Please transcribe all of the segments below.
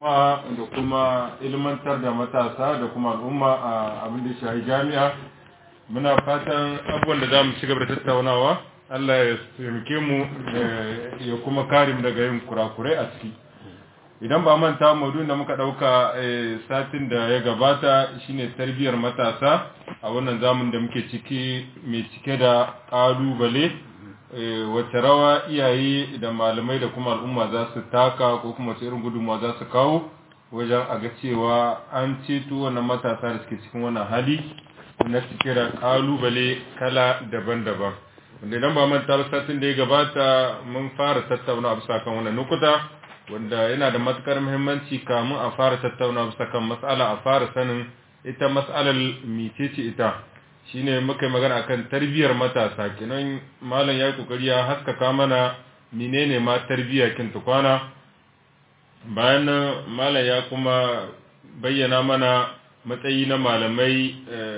da kuma ilmantar da matasa da kuma al'umma a abin da shahi jami'a muna fatan abubuwan da za mu ci gaba da tattaunawa Allah ya taimake mu ya kuma kare mu daga yin kurakurai a ciki idan ba manta maudu'in da muka dauka satin da ya gabata shine tarbiyyar matasa a wannan zamun da muke ciki mai cike da kalubale wacce rawa iyaye da malamai da kuma al'umma za su taka ko kuma wace irin gudunmawa za su kawo wajen a ga cewa an ceto wannan matasa da suke cikin wannan hali na cike da kalubale kala daban-daban wanda idan ba manta satin da ya gabata mun fara tattauna bisa kan wannan nukuta wanda yana da matukar muhimmanci kamun a fara tattauna bisa kan mas'ala a fara sanin ita mas'alar mecece ita shine muka yi magana akan tarbiyyar matasa kenan malam ya kokari ya haskaka mana menene ma tarbiyya kin tukwana bayan nan malam ya kuma bayyana mana matsayi na malamai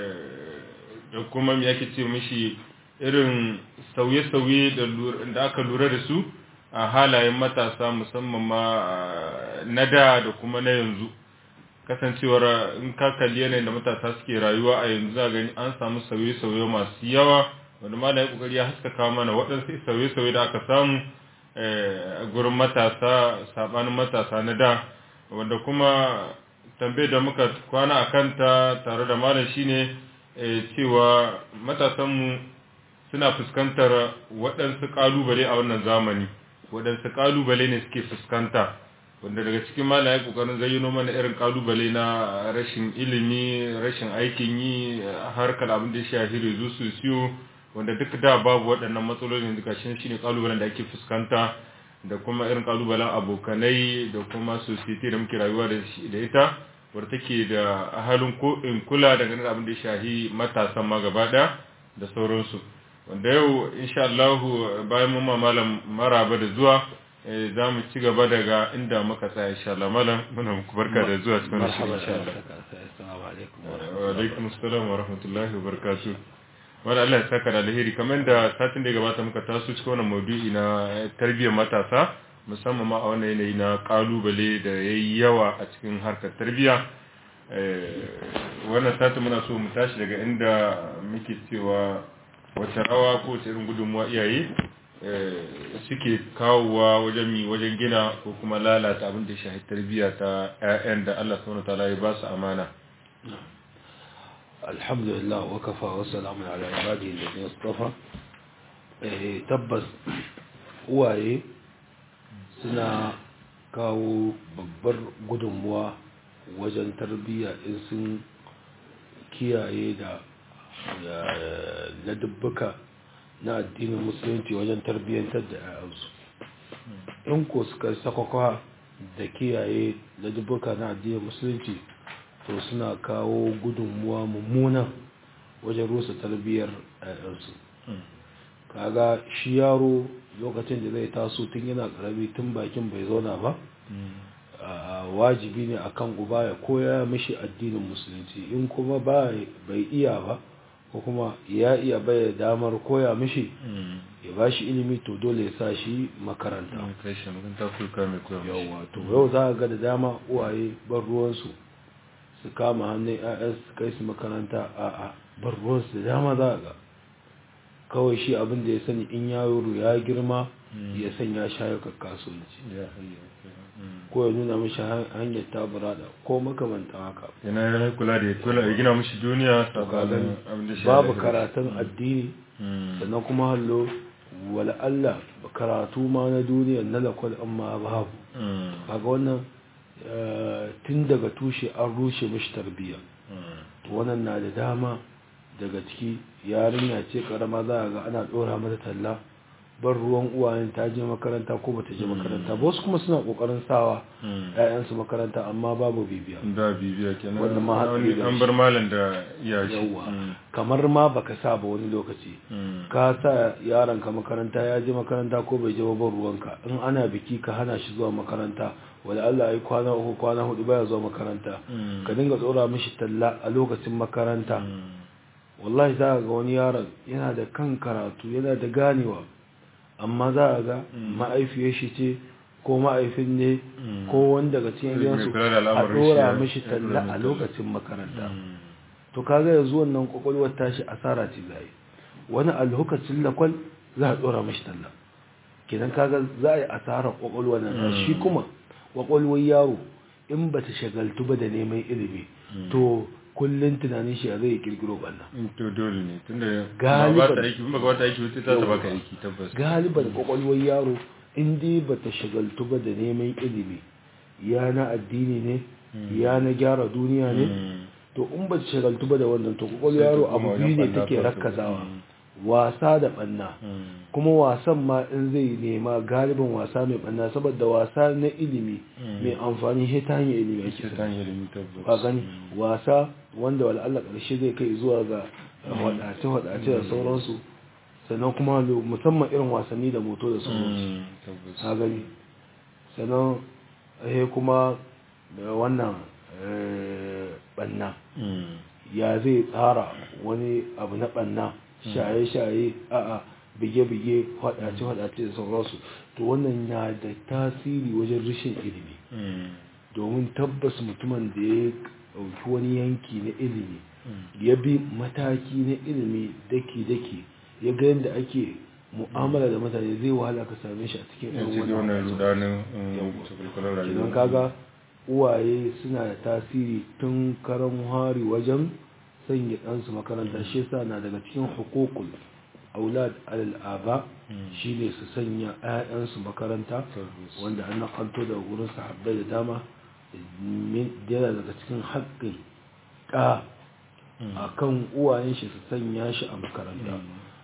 da kuma me yake ce mishi irin sauye-sauye da aka lura da su a halayen matasa musamman ma na da da kuma na yanzu kasancewar in ka kalli yanayin da matasa suke rayuwa a yanzu za gani an samu sauye-sauye masu yawa wanda ma da ya kokari ya haskaka mana waɗansu sauye-sauye da aka samu a gurin matasa sabanin matasa na da wanda kuma tambayar da muka kwana a kanta tare da malam shine cewa matasanmu suna fuskantar waɗansu ƙalubale a wannan zamani waɗansu ƙalubale ne suke fuskanta wanda daga cikin malam ya kokarin zayyano mana irin kalubale na rashin ilimi rashin aikin yi harkar abin da ya shafi rezu su siyo wanda duk da babu waɗannan matsalolin duka shi shine kalubalen da ake fuskanta da kuma irin kalubalen abokanai da kuma society da muke rayuwa da ita wadda take da halin ko in kula da ganin abin da ya shafi matasan ma gaba ɗaya da sauransu wanda yau insha Allah bayan mun malam maraba da zuwa za mu ci gaba daga inda muka tsaya insha Allah malam muna muku barka da zuwa cikin shi insha Allah wa alaikum assalam wa rahmatullahi wa barakatuh wanda Allah ya saka da alheri kamar da satin da ya gabata muka taso cikin wannan maudu'i na tarbiyyar matasa musamman ma a wannan yanayi na kalubale da yayi yawa a cikin harkar tarbiyya wannan satin muna so mu tashi daga inda muke cewa wace rawa ko wace irin gudunmuwa iyaye suke kawowa wajen mi wajen gina ko kuma lalata abin da shahi tarbiyya ta 'ya'yan da Allah subhanahu wataala ya ba su amana alhamdulillah wa kafa wa salamun ala ibadihi alladhina istafa eh tabbas uwaye suna kawo babbar gudunmuwa wajen tarbiyya in sun kiyaye da na dubbuka na addinin musulunci wajen tarbiyyantar da 'ya'yansu in ko suka sakwakwa da kiyaye da dubbuka na addinin musulunci to suna kawo gudunmuwa mummuna wajen rusa tarbiyyar 'ya'yansu kaga shi yaro lokacin da zai taso tun yana karami tun bakin bai zauna ba wajibi ne akan uba ya koya mishi addinin musulunci in kuma bai iya ba ko kuma ya iya baya damar koya mishi ya ba shi ilimi to dole ya sa shi makaranta yawa to yau za ga da dama uwaye bar ruwansu su kama hannun 'ya'yan su kai su makaranta a a bar ruwansu da dama za ga kawai shi abin da ya sani in yaro ya girma ya sanya shayukan kasuwanci ko ya nuna mishi hanyar taburada ko makamanta haka yana ya kula da ya kula ya gina mishi duniya babu karatun addini sannan kuma hallo wala Allah karatu ma na duniya na lakwal amma babu kaga wannan tun daga tushe an rushe mishi tarbiyya wannan na da dama daga ciki yarinya ce karama za a ga ana dora mata talla bar ruwan uwayen ta je makaranta ko bata je makaranta ba wasu kuma suna kokarin sawa ƴaƴansu makaranta amma babu bibiya da bibiya kenan wanda ma hatsari an bar malam da iyashi yawa kamar ma baka sa ba wani lokaci ka sa yaron ka makaranta ya je makaranta ko bai je ba bar ruwanka in ana biki ka hana shi zuwa makaranta wala Allah ai kwana uku kwana hudu baya zuwa makaranta ka dinga tsora mishi talla a lokacin makaranta wallahi za ga wani yaron yana da kan karatu yana da ganewa amma za a ga ma'aifiyar shi ce ko ma'aifin ne Mm. ko wani daga cikin Mai gidansu kula da a al'amarin dora shi, mishi ya dora talla mai a talla. lokacin makaranta Mm. to kaga yanzu wannan kwakwalwar tashi asara ce zai wani a lokacin lakwal za a dora mashi talla kenan kaga za a yi asarar kwakwalwar nan shi kuma kwakwalwar yaro in ba ta shagaltu ba da neman ilimi to kullum tunanin shi ya zai kirkiro banna In to dole ne tunda Galiban- ba ta aiki ba ta aiki wata ta ta baka aiki tabbas galiban kwakwalwar yaro in dai ba ta shagaltu ba da neman ilimi ya na addini ne ya na gyara duniya ne Mm. to in ba ta shagaltu ba da wannan to kwakwalwar Sai ta yaro koma abu wajen biyu ne ɓanna take kawai. rakkazawa Mm. wasa da banna Mm. kuma wasan ma in zai nema galibin wasa mai banna saboda wasa na ilimi Mm. mai amfani shi ta hanyar ilimi ake Sai ta hanyar ilimi tabbas ba gani wasa wanda wala Allah ƙarshe zai kai zuwa ga wadace-wadace da sauransu sannan kuma lo- musamman irin wasanni da moto da sauransu Mm. tabbas ka gani sannan eh kuma da wannan eh, banna Mm. ya zai tsara wani abu na banna shaye-shaye a'a bige-bige wadace-wadace da sauransu to wannan na da tasiri wajen rashin ilimi Mm. domin tabbas mutumin da ya ɗauki wani yanki na ilimi Mm. ya bi mataki na ilimi daki-daki ya ga yadda ake mu'amala da mutane zai wahala ka same shi a cikin Ya irin ce da wannan wannan rudanin Yawwa. takwalkwalar rayuwa kenan kaga uwaye suna da tasiri tun karan hari wajen sanya ɗansu makaranta shi yasa na daga cikin hukukul aulad alal aba Mm. shine su sanya 'ya'yansu makaranta Tabbas. wanda an nakanto da wurin sahabbai da dama min- yana daga cikin haƙƙin ɗa Mm. a kan uwayen shi su sanya shi a makaranta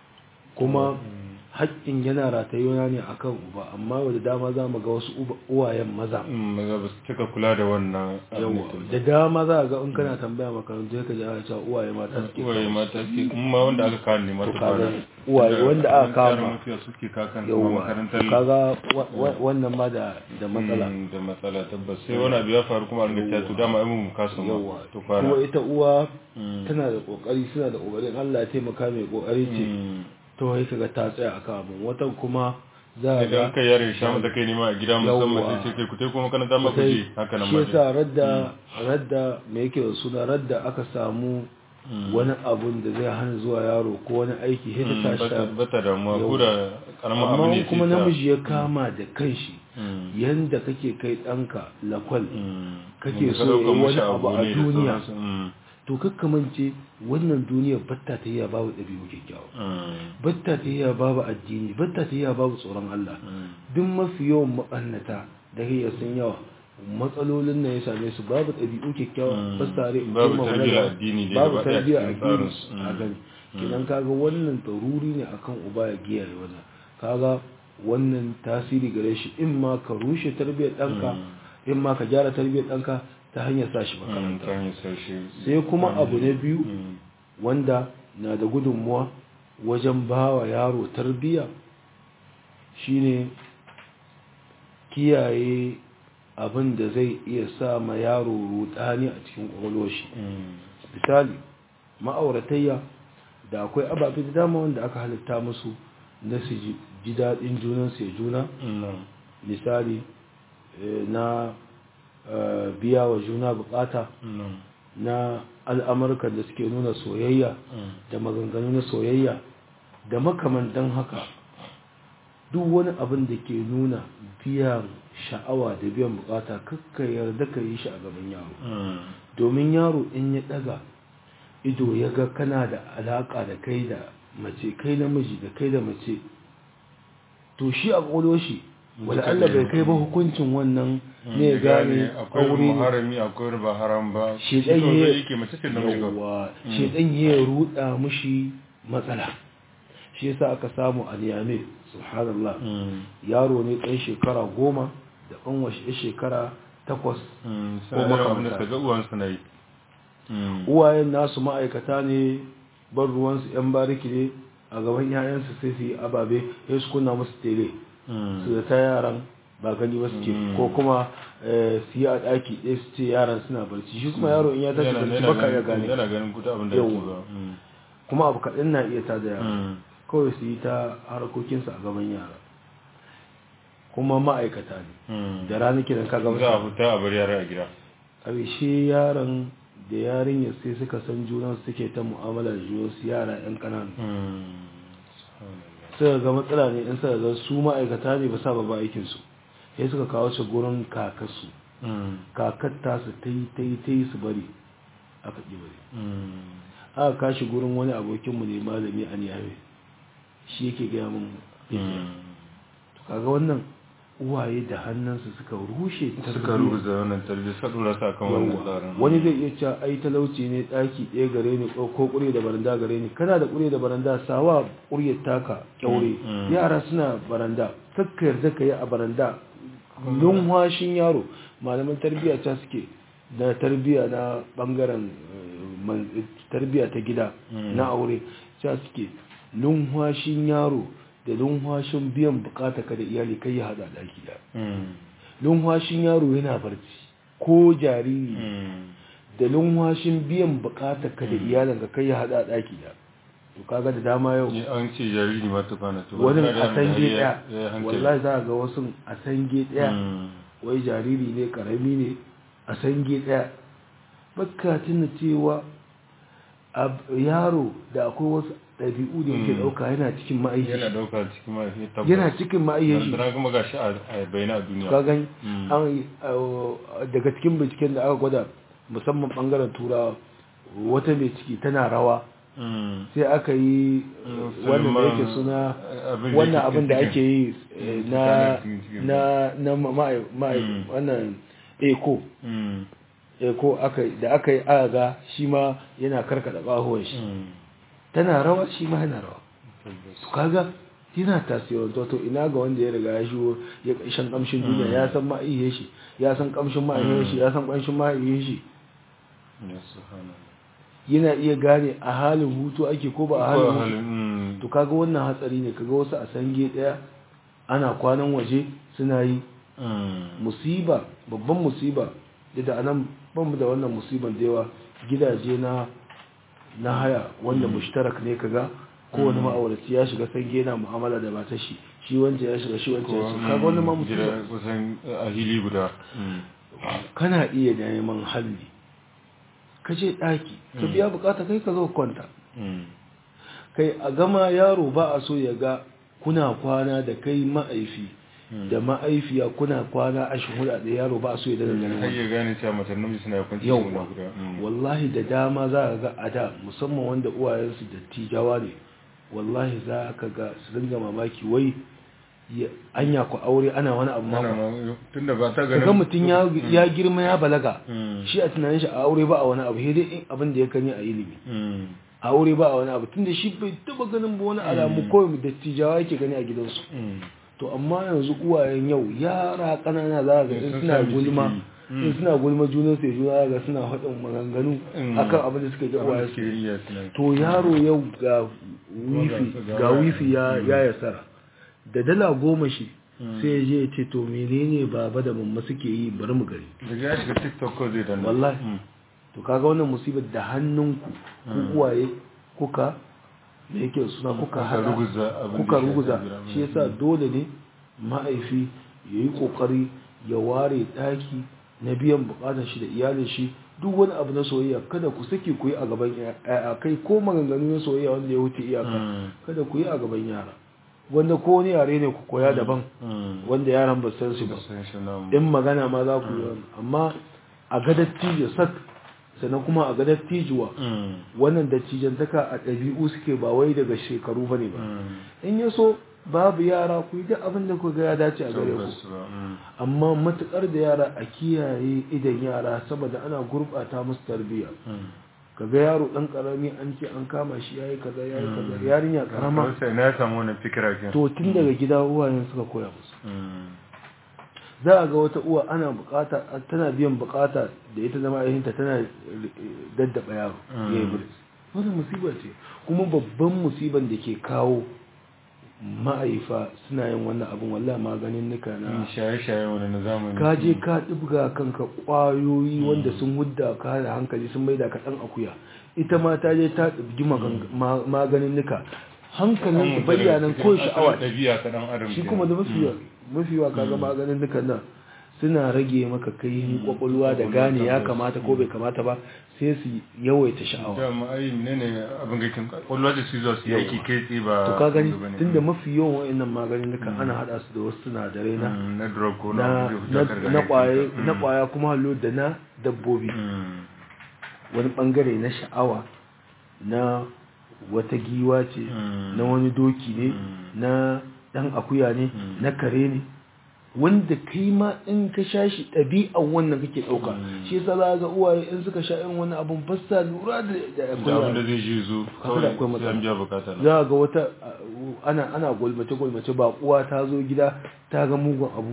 kuma haƙƙin yana ratayuwa ne akan uba amma wadda dama za mu ga wasu uba- uwayen maza Mm, maza ba su cika kula da wannan abin yawa da da dama za a ga in kana tambaya makarantu ka ji ana cewa uwaye mata suke uwaye kawo mata ke kuma wanda aka kawo ne masu To kaga kwana uwaye wanda aka kama. mafiya suke kakan kuma yawa makarantar kaga wa- wa- wannan ma da da matsala Mm, da matsala tabbas sai wani abu ya faru kuma a ringa cewa to dama ai mun kasa ma yawa to kwana kuma ita uwa Mm. tana da kokari suna da kokarin Allah ya taimaka mai kokari ce Mm. to sai kaga ta tsaya akan abin watan kuma za a idan ga kai yare sha mata kai nema a gida musamman Yawwa. sai ce kai ku tai kuma makaranta ma ku kai je haka nan shi ma yasa radda radda me yake da suna radda aka samu Mm. wani abun da zai hana zuwa yaro ko wani aiki sai Mm, ta tashi bata ta bata damuwa ko da karamin abu amma ne kuma sai ta- namiji ya kama da kanshi Mm. yanda kake kai ɗanka lakwal Mm. kake Wanda ka so ɗauka yayi mashi wani abu a ne da duniya. sauransu. Mm. to kakkamance wannan duniyar batta ta yi babu ɗabi'u kyakkyawa Mm. batta ta yi babu addini batta ta yi babu tsoron Allah Mm. duk mafi yawan maɓannata da hiyar sun yawa matsalolin nan ya same su babu ɗabi'u kyakkyawa Mm. ba su tare Babu girmama tarbiyyar na gaba, addini dai babu gaba ɗaya tarbiyyar cikin addini tsarinsu. a Mm. gani kenan kaga wannan daruri ne akan uba ya giyaye wannan kaga wannan tasiri gare shi in ma ka rushe tarbiyyar ɗanka in ma ka gyara tarbiyyar ɗanka ta hanyar sa shi Mm, makaranta ta hanyar sashi. sai kuma abu na biyu Mm. wanda na da gudunmuwa wajen ba wa yaro tarbiyya shine kiyaye abin da zai iya sa ma yaro rudani a cikin kwakwalwar shi Mm. misali ma'auratayya da akwai ababe da dama wanda aka halitta musu na su ji- ji daɗin junansu ya juna Mm. misali eh, na eh, biya wa juna bukata Mm. na al'amurkan da suke nuna soyayya Mm. da maganganu na soyayya da makamantan haka duk wani abin da ke nuna biyan sha'awa da biyan bukata kakka yarda ka yi shi a gaban yaro Mm. domin yaro in ya daga ido ya ga kana da alaka da kai da mace kai namiji da kai da mace to shi a ƙwalo shi wala Allah bai kai ba hukuncin wannan ne ya gane akwai aure ne muharami akwai ba haram ba Shi shi ɗan kawai yi- zai yake mace ce namiji kawai. yawa shedan ya ruda mushi matsala shi yasa aka samu a niyame subhanallah Mm. yaro ne ɗan shekara goma da ɗan washe shekara takwas Mm. Ko Sai irin abin da makamanta. suka ga uwansu na yi Mm. uwayen nasu ma'aikata ne ban ruwansu 'yan bariki ne a gaban 'ya'yansu sai su yi ababe ya su kunna musu tele Mm. su da ta yaran ba gani ba su ce Mm. ko kuma eh, su yi a ɗaki ɗaya su ce yaran suna barci shi kuma yaro in ya tashi Yana- barci yana baka ya ganin- gane yana ganin kuta abin da yake Yawwa. ba Mm. kuma abu kaɗan na iya tada yara Mm. kawai su yi ta harkokinsu a gaban yara kuma ma'aikata ne da rana kiran kaga za a fita a bar yara a gida ƙarshe yaron da yarinya sai suka san junan suke ta mu'amala da junan su yara yan ƙanana suka ga matsala ne in suka ga su ma'aikata ne ba sa ba aikin su sai suka kawo shi gurin kakarsu kakar tasu ta yi ta yi ta yi su bari aka ƙi bari aka kashi gurin wani abokinmu ne malami a niyame shi yake gaya mun kaga wannan uwaye da hannunsu suka rushe suka rubuta wannan tarbiyya suka dora su akan wannan tsarin wani zai iya cewa ai talauci ne daki ɗaya gare ni ko ƙure da baranda gare ni kana da ƙure da baranda sawa ƙuryar taka kyaure yara suna baranda kakka yarda ka yi a baranda lunwashin yaro malaman tarbiyya ta suke da tarbiyya na bangaren tarbiyya ta gida na aure ta suke lunwashin yaro da lunwashin biyan bukata ka da iyali kai ya hada daki da lunwashin yaro yana barci ko jariri da lunwashin biyan bukata ka da iyalin ka kai ya hada daki da to kaga da dama yau an ce jariri ma ta kwana to wani a sange daya wallahi za ga wasu a sange daya wai jariri ne karami ne a sange daya baka tuna cewa yaro da akwai wasu ɗabi'u da yake ɗauka yana cikin ma'aishi yana ɗauka cikin ma'aishi tabbas yana cikin ma'aishi dan kuma gashi a bayyana a duniya ka gani an daga cikin binciken da aka gwada musamman bangaren turawa wata mai ciki tana rawa sai aka yi wannan da yake suna wannan abin da ake yi na na na wannan eko eko aka da aka yi aga shi ma yana karkada bahuwan shi tana rawa shi ma yana rawa to kaga yana tasirin to to ina ga wanda ya riga ya shigo ya shan kamshin duniya ya san ma'aihe shi ya san kamshin ma'aihe shi ya san kamshin ma'aihe shi yana iya gane a halin hutu ake ko ba a halin to kaga wannan hatsari ne kaga wasu a sange daya ana kwanan waje suna yi musiba babban musiba da anan ban da wannan musiban da yawa gidaje na na haya wanda mushtarak ne kaga kowane ma'auraci ya shiga sange yana mu'amala da matar shi shi wanda ya shiga shi wanda ya shiga kaga wannan ma musiba kusan a hili guda kana iya neman halli ka je daki ka biya bukata kai ka zo kwanta kai a gama yaro ba a so ya ga kuna kwana da kai ma'aifi da ma'aifiya kuna kwana a shuhura da yaro ba a so ya dana ganin har ya gane cewa matar namiji suna kwanci yau wallahi da dama za ka ga a da musamman wanda uwayensu dattijawa ne wallahi za ka ga su dinga mamaki wai anya ku aure ana wani abu ma tunda ba ta ganin ga mutum ya girma ya balaga shi a tunanin shi a aure ba a wani abu sai dai abin da ya kani a ilimi a aure ba a wani abu tunda shi bai taba ganin ba wani alamu kawai dattijawa yake gani a gidansu to amma yanzu uwayen yau yara kanana za ga in suna gulma in suna gulma junan sai juna ga suna faɗin maganganu akan abin da suka ji uwaye su to yaro yau ga wifi ga wifi ya ya yasara da dala goma shi sai ya je ya ce to menene baba da mamma suke yi bari mu gari daga ya shiga tiktok ko zai danna wallahi to kaga wannan musibar da hannunku ku uwaye kuka da yake suna kuka hada kuka ruguza shi yasa dole ne ma'aifi ya yi kokari ya ware daki na biyan bukatar shi da iyalin shi duk wani abu na soyayya kada ku sake ku yi a gaban yaya kai ko maganganu na soyayya wanda ya wuce iyaka kada ku yi a gaban yara wanda ko wani yare ne ku koya daban wanda yaran ba san su ba in magana ma za ku yi amma a ga dattijo sak sannan kuma a ga dattijuwa wannan dattijantaka a ɗabi'u suke ba wai daga shekaru ba ne ba in ya so babu yara ku yi duk abin da ku ga ya dace a gare ku amma matukar da yara a kiyaye idan yara saboda ana gurɓata musu tarbiyya kaga yaro dan karami an ce an kama shi yayi kaza yayi kaza yarinya karama sai na samu wannan fikira kin to tun daga gida uwayen suka koya musu za a ga wata uwa ana bukata tana biyan bukata da ita zama ayyahinta tana daddaba yaro ya yi buris wannan musibar ce kuma babban musibar da ke kawo ma'aifa suna yin wannan abin wallah maganin nika na shaye-shaye wani na zamani ka je ka ɗibga kanka ƙwayoyi wanda sun hudda ka da hankali sun maida ka ɗan akuya ita ma ta je ta ɗibgi maganin nika hankalin su bayyanan ko sha'awa shi kuma da masu mafi wa kaga maganin dukan nan suna rage maka kai kwakwalwa da gane ya kamata ko bai kamata ba sai su yawaita sha'awa dama ai menene abin gakin kwallo da su zuwa su yaki kai tsaye ba to ka gani bane. tunda mafi yawan wa'annan maganin dukan ana hada su da wasu sinadarai na Mm, na drug ko na na na- na kwaye na kwaya kuma hallo da na dabbobi wani bangare na sha'awa na wata giwa ce Mm. na wani doki ne na dan akuya ne na kare ne wanda kai ma in ka sha shi ɗabi'an wannan kake ɗauka shi yasa za ga uwaye in suka sha irin wani abun fassa lura da da da abin da akuya zai ji zo Kaga da akwai kawai sai an matsala. biya bukata na za ga wata uh, ana ana gulmace gulmace baƙuwa ta zo gida ta ga mugun abu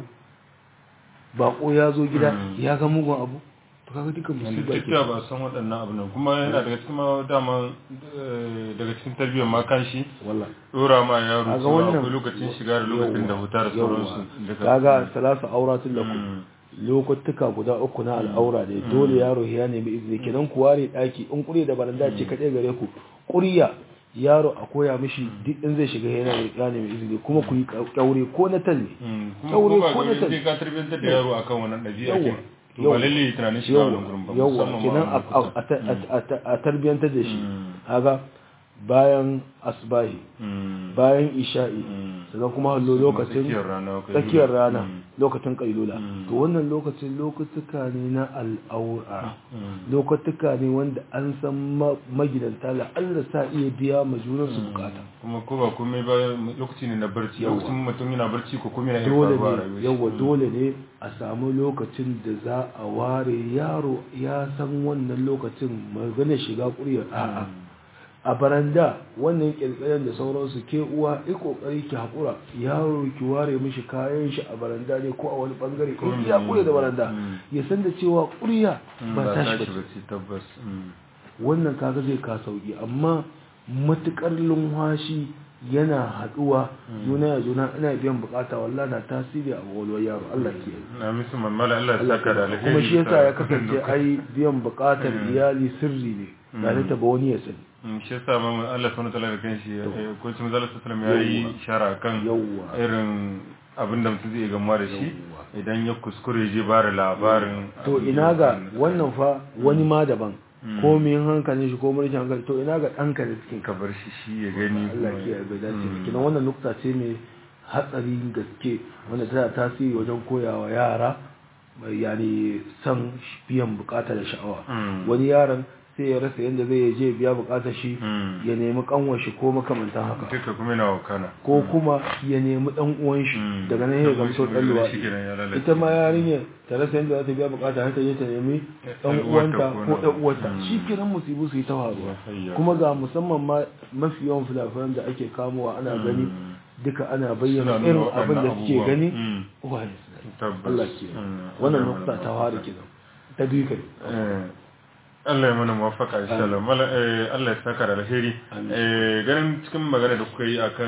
baƙo ya zo gida ya ga mugun abu to kaga duka musiba duk ke da ba san waɗannan abin nan kuma yana daga cikin ma dama eh, daga cikin tarbiyyar ma kan shi wallahi dora ma yaro kaga cewa wannan akwai lokacin shiga da lokacin da huta da sauransu duka. kaga salasa auratin lakum Mm. lokutuka guda uku na al'aura ne dole yaro ya nemi izini kenan ku ware daki in kure da baranda ce kadai gare ku kuriya yaro a koya mishi duk in zai shiga yana ya nemi izini kuma ku yi kyaure ko na talle Mm, kuma Kyaure ko ba ko na ga talle sai ka tarbiyyantar da yaro akan wannan ɗabi'a Yawwa. kin to ba lalle tunanin shiga wannan gurin ba yawwa musamman ma kenan wannan a- kusa. a- a- a- a- a tarbiyantar da shi Mm. haga bayan asbahi Mm. bayan isha'i Mm. sannan kuma hallo lokacin tsakiyar rana kai tsakiyar lura. rana Mm. lokacin kailula Mm. to wannan lokacin lokutuka ne na al'aura Mm. lokutuka ne wanda an san ma- magidanta la'alla sa iya biya ma junansu bukata kuma ko ba komai ba lokaci ne na barci Yawwa. lokacin mutum yana barci ko kuma yana iya dole faruwa a ne rayuwar shi. yawa Mm. dole ne a samu lokacin da za a ware yaro ya san wannan lokacin magana shiga kuryar a'a a baranda wannan kirkiren da sauransu ke uwa yi kokari ki haƙura yaro ki ware mishi kayan shi a baranda ne ko a wani bangare Ko in ya ne. kure da baranda Mm. ya san da cewa kurya Mm, ba tashi tashi ba ba ce tabbas Mm. wannan kaga zai ka sauki amma matukar lumhashi yana haduwa juna ya juna ina biyan bukata wallahi na tasiri a walwar yaro Allah ke na misu mamala Allah ya saka da alheri kuma shi yasa bisa ya kasance duka. ai biyan bukatar iyali sirri ne ba ta taba wani ya sani Mm, shi yasa ma Allah subhanahu wa ta'ala da kanshi eh, ko cin zalla sallallahu ya yi ishara kan Yawwa. irin abin da mutum zai gamuwa da shi idan ya kuskure je ba da labarin to abin ina da ga ya wannan fa wani ma daban ko min hankalin shi ko mulkin hankali to ina ga ɗanka da cikin ka bar shi shi ya gani Allah kuma ke yarda dace kina wannan nukta ce mai hatsarin gaske wanda tana tasiri wajen koyawa yara mai yani san biyan bukata da sha'awa Mm. wani yaron sai ya rasa yadda zai je biya bukatar shi Mm. ya nemi kanwar shi ko makamantan haka duka kuma yana wakana ko kuma ya nemi dan uwan shi Mm. daga nan ya Dan uwan gamso shi dan mai luwaɗi shi kenan ya lalace. ita ma yarinya ta rasa yadda za ta biya bukata har ta je ta nemi dan Ɗan uwanta uwarta ko ko na- dan uwarta Mm. shi kenan musibu su yi ta faruwa Hayya. kuma ga musamman ma mafi yawan filafilan da ake kamowa ana gani duka ana bayyana Suna nuna irin waɗannan abin da suke abubuwa. gani Mm. uwaye suna yi. Tabbas. Allah ke Mm. wannan Allah nukta mana ta fara kenan ta biyu kai Eh, Allah ya mana muwafaka insha Allah Mala- eh, Allah ya saka da alheri Eh, ganin cikin magana da kuka yi akan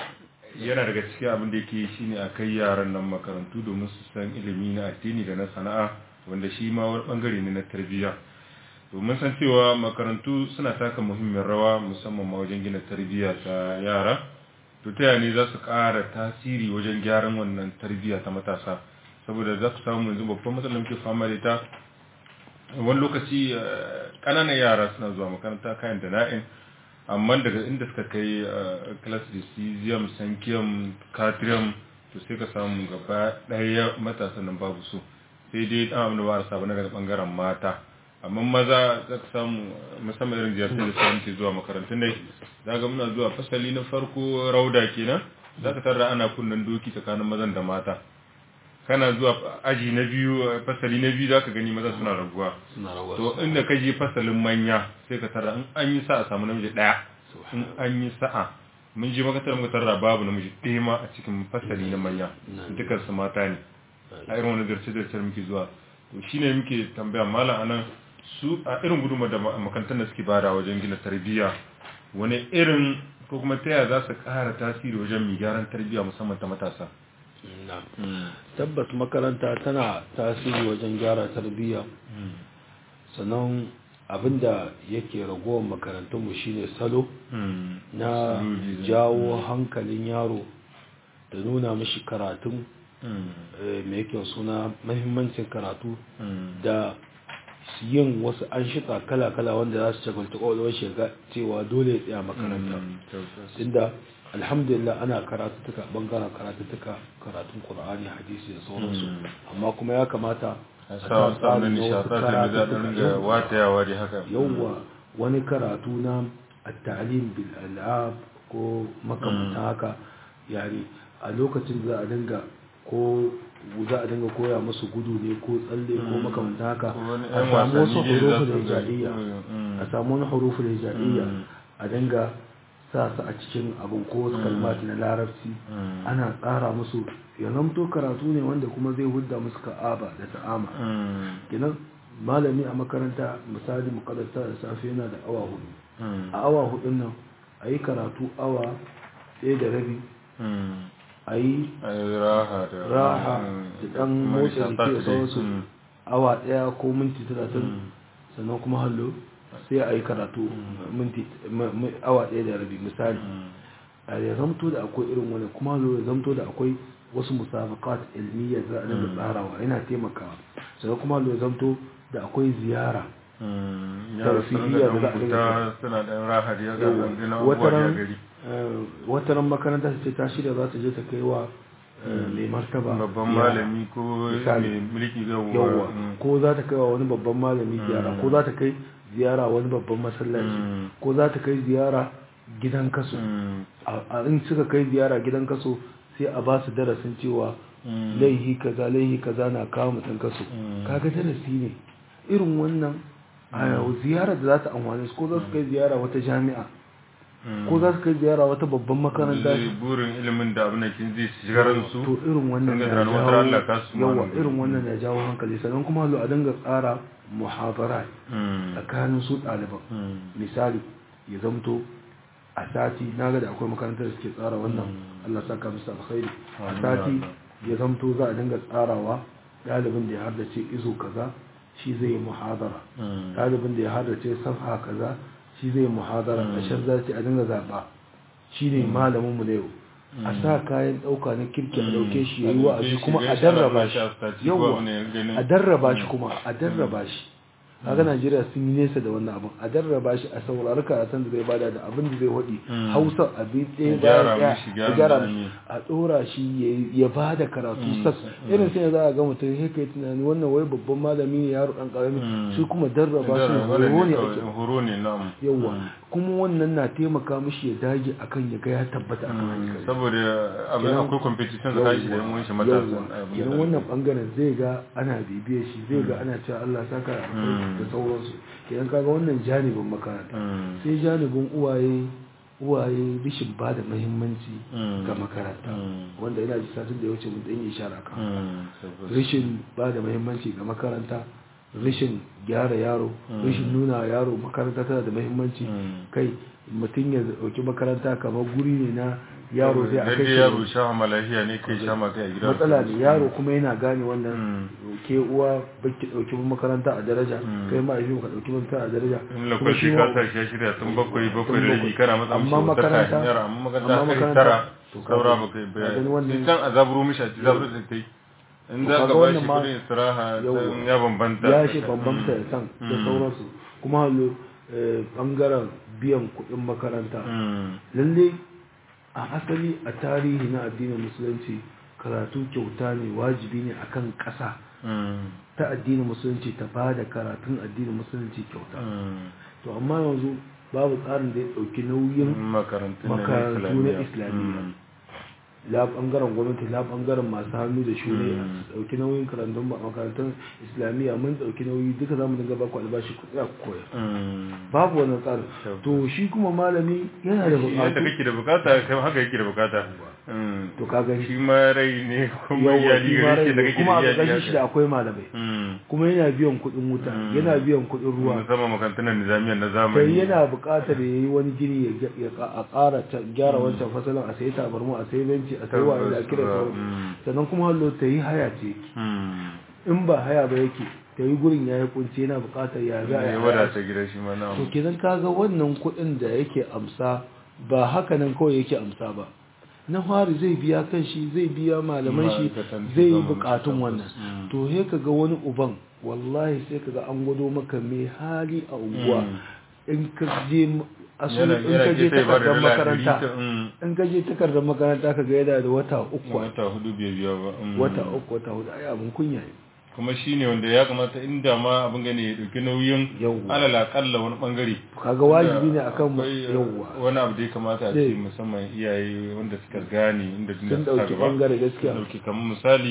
yana daga cikin abin da yake shine a kai yaran nan makarantu domin su san ilimi na addini da na sana'a wanda shi ma wani bangare ne na tarbiyya domin san cewa makarantu suna taka muhimmiyar rawa musamman ma wajen gina tarbiyya ta yara to ta yaya ne za su ƙara tasiri wajen gyaran wannan tarbiyya ta matasa saboda za ku samu yanzu babban matsalar muke fama da ita wani lokaci eh, ƙananan yara suna zuwa makaranta kayan da na'in amma daga inda suka kai eh, class decision sankiyam katriyam to sai ka samu gaba ɗaya matasan nan babu su sai dai ɗan abin da ba a saba na daga ɓangaren mata amma maza za ka samu eh, musamman irin ziyartar da samun ke zuwa makarantun dai za ga muna zuwa fasali na farko rauda kenan za ka tarra ana kunnen doki tsakanin mazan da mata kana zuwa aji na biyu eh, fasali na biyu za ka gani maza suna raguwa suna rawa to inda ka je fasalin manya sai ka tarra in an yi sa'a samu namiji ɗaya in an yi sa'a mun je makatar muka tarra babu namiji ɗaya ma a cikin fasali na manya dukkan su mata ne a irin wani zarce zarce muke zuwa to shine muke tambaya malam anan su a irin gudunmar da ma- makarantar da suke bada wajen gina tarbiyya wani irin ko kuma ta yaya za su ƙara tasiri wajen mai gyaran tarbiyya musamman ta matasa na tabbas makaranta tana tasiri wajen gyara tarbiyya sannan abinda yake ragowar makarantunmu shine salo na Saloli da- jawo hankalin yaro da nuna mishi karatun mai yake suna mahimmancin karatu da yin wasu an shika kala-kala wanda za su shagalta ƙwaƙwalwar shiga cewa dole ya tsaya makaranta inda alhamdulillah ana karatuttuka bangaren karatuttuka karatun ƙur'ani hadisi da sauransu amma kuma ya kamata a sa tsarin nishaɗa da zaɗin da watayawa da haka yawwa wani karatu na at-ta'lim bil al'ab ko makamantan haka yani a lokacin za a dinga ko za a dinga koya musu gudu ne ko tsalle ko makamantan haka a samu wasu hurufin hijaiya a samu wani hurufin hijaiya a dinga sa su a cikin abin ko wasu kalmat na larabci ana tsara musu ya zamto karatu ne wanda kuma zai hudda musu ka'aba da ta'ama kenan malami a makaranta misali mukaddata da safe yana da awa hudu a awa hudun nan a yi karatu awa ɗaya da rabi a yi raha da ɗan motsa jiki da sauransu awa ɗaya ko minti talatin sannan kuma hallo sai a yi karatu minti awa ɗaya da rabi misali a ya zamto da akwai irin wani kuma hallo ya zamto da akwai wasu musabakat ilmiyyar za a daga tsarawa yana taimakawa sannan kuma hallo ya zamto da akwai ziyara tarfihiyya da za a dinga suna ɗan rahar ya ga wani abubuwa ya gari wataran makaranta ce ta shirya za ta je ta kai wa mai martaba babban malami ko mai mulki yawa ko za ta kai wa wani babban malami ziyara ko za ta kai ziyara wani babban masallaci ko za ta kai ziyara gidan kaso a in suka kai ziyara gidan kaso sai a ba su darasin cewa laihi kaza laihi kaza na kawo mutum kaso kaga darasi ne irin wannan a ziyarar da za ta amfani su ko za su kai ziyara wata jami'a ko za su kai ziyara wata babban makaranta burin ilimin da abin da kin zai shigar su to irin wannan na jawo yawa irin wannan na jawo hankali sannan kuma lo a dinga tsara muhabara tsakanin su ɗaliban misali ya zamto a sati na ga da akwai makarantar da suke tsara wannan Allah saka musu alkhairi a sati ya zamto za a dinga tsarawa ɗalibin da ya haddace izo kaza shi zai yi muhadara ɗalibin da ya haddace safha kaza shi zai muhadara a shan zaci a dinga zaɓa shi ne malaminmu na yau a sa kayan ɗauka na kirki a ɗauke shi ya yi wa'azi kuma a darraba shi yawa a darraba shi kuma a darraba shi kaga Najeriya sun yi nesa da wannan abin a darraba shi a saurari karatun da zai bada da abin da zai hudi Hausa abin ɗaya bayan ɗaya gyara a ɗora shi ya bada karatu sas irin sai za a ga mutum sai kai tunani wannan wai babban malami ne yaro ɗan ƙarami shi kuma darraba shi horo ne ake horo ne na'am yawa kuma wannan na taimaka mishi ya dage akan ya ga ya tabbata akan hankali saboda abin akwai competition da kashi da yan shi matasan idan wannan bangaren zai ga ana bibiyar shi zai ga ana cewa Allah saka da sauransu idan kaga wannan janibin makaranta sai janibin uwaye uwaye rishin ba da mahimmanci ga makaranta wanda yana ji satin da ya wuce mun dan yi ishara kan rishin ba da mahimmanci ga makaranta rashin gyara yaro rashin nuna yaro makaranta tana da mahimmanci kai mutum ya dauki makaranta kamar guri ne na yaro zai a kai yaro sha malahiya ne kai sha maka a gida matsala ne yaro kuma yana gane wannan ke uwa baki dauki makaranta a daraja kai ma yi ka dauki makaranta a daraja in lokaci ka sa shi shirya tun bakwai bakwai da rabi kana matsa amma makaranta amma makaranta kai tara saura ba kai bayani can a zaburo mishi a ci zaburo da kai in za ka ba shi kudin istiraha ya bambanta ya shi bambanta da san da sauransu kuma hallo bangaren biyan kudin makaranta lalle a asali a tarihi na addinin musulunci karatu kyauta ne wajibi ne akan ƙasa ta addinin musulunci ta ba da karatun addinin musulunci kyauta to amma yanzu babu tsarin da ya ɗauki nauyin makarantu na islamiyya la bangaren gwamnati la bangaren masu hannu da shune a dauki nauyin karantun makarantun islamiyya mun dauki nauyi duka zamu dinga ba ku albashi ku tsaya ku koya babu wannan tsari to shi kuma malami yana da bukata yadda kake da bukata kai haka yake da bukata to ka gani shi ma rai ne kuma iyali gare shi da kake kuma a gashi shi da akwai malamai kuma yana biyan kuɗin wuta yana biyan kuɗin ruwa musamman makarantun nizamiyyar na zamani sai yana buƙatar ya yi wani gini ya a ƙara gyara wancan fasalin a sayi tabarmu a sayi benci a sayi waye da kira sauran sannan kuma hallo ta yi haya ce in ba haya ba yake ta yi gurin ya yi kunce yana buƙatar ya za a yi wadata gida shi ma na to kenan kaga wannan kuɗin da yake amsa ba haka nan kawai yake amsa ba na fari zai biya kan shi zai biya malaman shi Ma'aikatan zai yi shugaban bukatun tabbas. wannan Mm. to he ka ga wani uban wallahi sai ka ga an gwado maka mai hali a unguwa Mm. in ka je m- asali yana in yana ka je gefe ba da takardar dala ɗari makaranta ta mm, in ka je takardar makaranta ka ga yana da wata uku wata hudu bai biya ba mm. wata uku wata hudu ai abin kunya ne kuma shi ne wanda ya kamata inda ma abin gane ya ɗauki nauyin Yawwa. alal akalla wani bangare kaga wajibi ne akan mu Akwai, uh, yawwa wani abu da ya kamata a Sai. ce musamman iyaye wanda suka gane inda sun duniya ta dauki gaba bangare gaskiya sun dauki kamar misali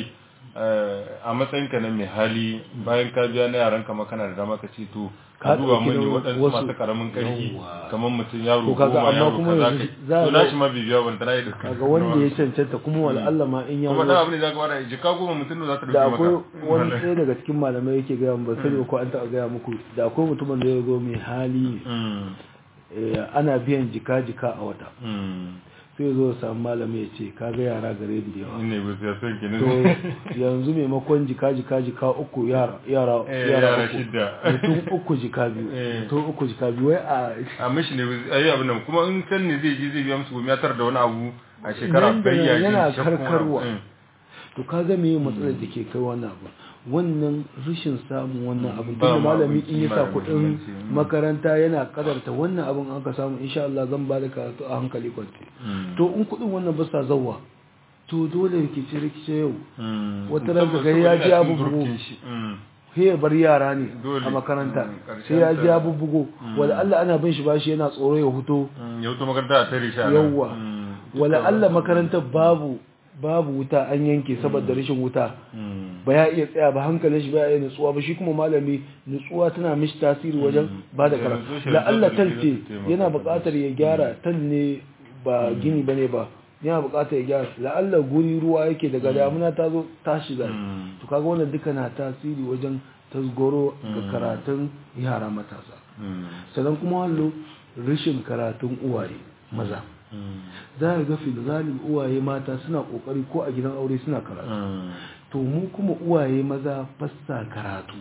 eh, a matsayinka na mai hali bayan ka biya na yaran kama kana da dama ka ce to Ka ka duba ɗauki mani nauyin waɗansu wasu. masu karamin ƙarfi Yawwa. kamar mutum yaro To kaga goma amma yaro kuma kaza yanzu kai za a to ga- nashi ma bai biya wanda na yi da kaga wanda ya cancanta kuma wala Allah ma in ya kuma zo da abu ne za ka bada jika goma mutum da za ta da dauki akwai maka wani ɗaya daga cikin malamai yake gaya ba sani ko an taɓa gaya muku da akwai mutumin da ya zo mai hali Mm, eh, ana biyan jika-jika a wata mm. sai zo ya samu malami ya ce kaga yara gare da yawa ne ba sai son ki to ne yanzu maimakon jika-jika jika uku yara yara Eh, yara yara uku shidda. mutum uku jika biyu Eh. mutum uku jika biyu wai a a mishi ne a yi abin nan kuma in kan ne zai je zai biya musu gumi ya tar da wani abu a shekara Nan da bai nan ya yana ji shakkun karkarwa. abu. Mm. to kaga me matsalar da ke kai wannan abu wannan rashin samun wannan abin Ba tunda ma malami abin in ya sa kima da kuɗin muhimmanci, mm. makaranta yana kadarta wannan abin aka samu insha Allah zan ba da karatu a hankali kwanci Mm. to in kuɗin wannan ba sa zawa to dole rikice rikice yau Mm. wata ran ka ga Saboda ya yana ji abu cikin bugu. gurkin shi. Mm. sai ya bar yara ne Dole. a makaranta Mm, ƙarshen sai ya ta- ji ya bubbugo wala Allah ana bin shi bashi yana tsoro ya huto Mm, ya wuto makaranta a tare shi a nan. yawwa Mm. wala Allah makarantar babu babu wuta an yanke saboda rashin wuta Mm. ba ya iya tsaya ba hankalin shi ba ya iya nutsuwa ba shi kuma malami nutsuwa tana mishi tasiri wajen ba da Da karatu nutsuwa shi la da Allah zai talce taimaka yana da buƙatar ya gyara tan ne ba gini bane ba yana buƙatar ya gyara la Allah guri ruwa yake daga damuna ta zo ta shiga Mm. to kaga wannan duka na tasiri wajen tasgoro ga karatun yara matasa Mm. sannan kuma hallo rashin karatun uwaye maza Mm. za a ga filgalin uwaye mata suna kokari ko a gidan aure suna karatu Mm. to mu kuma uwaye maza fassa karatu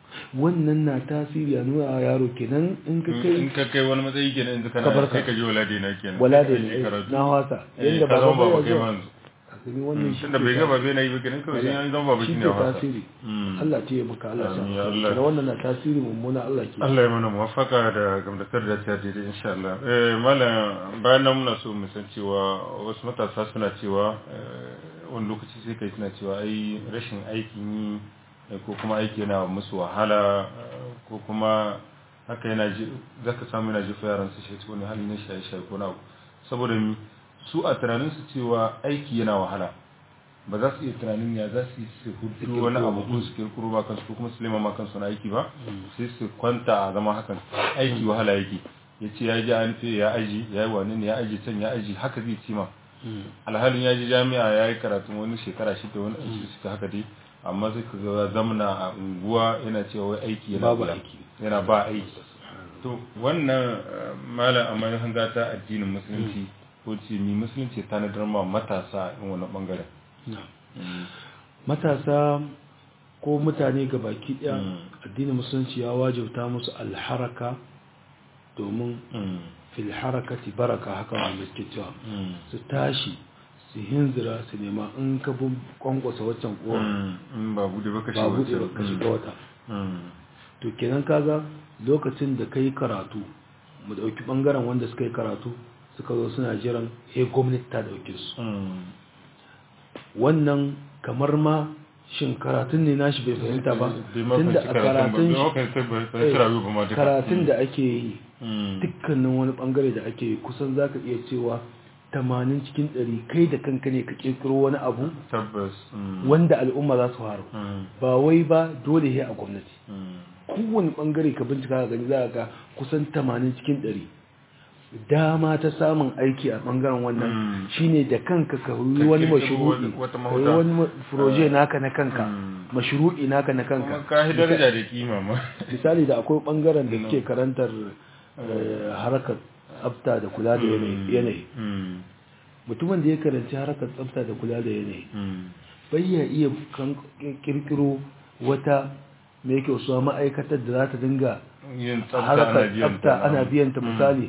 wannan na tasiri a nuna wa yaro kenan in ka in kai ka kai wani matsayi kenan yanzu kana Ka barka. sai ka je wala dai na kenan wala Sai da ka je karatu. na wasa Eh, yadda ka ba zama ba baba ya kai zuwa ma yanzu. kasani wannan shi tunda bai ke gaba bai na yi ba kenan kawai sai ya zama baba shi shine ke a wasa tasiri Mm. Allah ce maka Allah sa Amin, ya Allah. da wannan na tasiri mummuna Allah ke Allah ya mana muwafaka da gamdatar da ta daidai insha Allah. Eh malam bayan nan muna so mu san cewa wasu matasa suna cewa eh, wani lokaci sai kai suna cewa ai rashin aikin yi eh, ko kuma aiki yana musu wahala eh, ko kuma haka yana ji zaka samu yana jefa yaran su shi wani hali na shaye shaye ko na abu saboda mi su a tunanin su cewa aiki yana wahala ba za su iya tunanin ya za su yi su hudu wani abu ko su kirkiro ba kansu ko kuma su lema ma kansu na aiki ba sai su kwanta a zama hakan aiki wahala yake ya ce ya ji an ce ya aji ya yi wani ne ya aji can ya aji haka zai ci ma alhalin ya ji jami'a ya yi karatun wani shekara shida wani aiki suka haka dai amma sai ka ga zamana a unguwa yana cewa wai aiki yana Babu wula. aiki. yana ba aiki to wannan eh, malam a mai hanga ta addinin musulunci ko ce mi musulunci ta nadar ma matasa in wani bangaren Mm. matasa ko mutane ga baki daya Mm. addinin musulunci ya wajibta musu alharaka domin Mm. fil harakati baraka haka wanda suke cewa Mm. su tashi su hinzira su nema in ka bin kwankwasa waccan kowa Mm. in ba bude ba ka ba buɗe ba ka shiga wata Mm. to kenan kaga lokacin da ka yi karatu mu ɗauki ɓangaren wanda suka yi karatu suka zo suna jiran he gwamnati ta ɗauke su Mm. wannan kamar ma shin karatun ne nashi bai fahimta ba Bai ma tunda fahimci a karatun ba. karatun Bai ma fahimci ba- fahimci rayuwa ba ma duka. karatun da ake yi Mm. dukkanin wani bangare da ake yi kusan zaka iya cewa 80 cikin 100 kai da kanka ne ka kirkiro wani abu tabbas Mm. wanda al'umma za su haru Mm. ba wai ba dole he a gwamnati Mm. kowane bangare ka bincika ka gani za ka ga kusan 80 cikin 100 dama ta samun aiki a bangaren wannan Mm. shine da kanka ka yi Ka wani kirkiro mashru'i wani- wata ka yi mahuta. wani ma- proje naka na kanka Mm. mashru'i naka na kuma kanka ka yi daraja da kima ma misali da akwai bangaren da suke karantar eh, harkar tsafta da kula da yanayi- yanayi Mm. mutumin da ya karanci harkar tsafta da kula da yanayi Mm. bai ya iya kan- kirkiro wata mai yake wasu ma'aikatar da za ta dinga yin tsafta ana harkar biyan tsafta ana biyan ta misali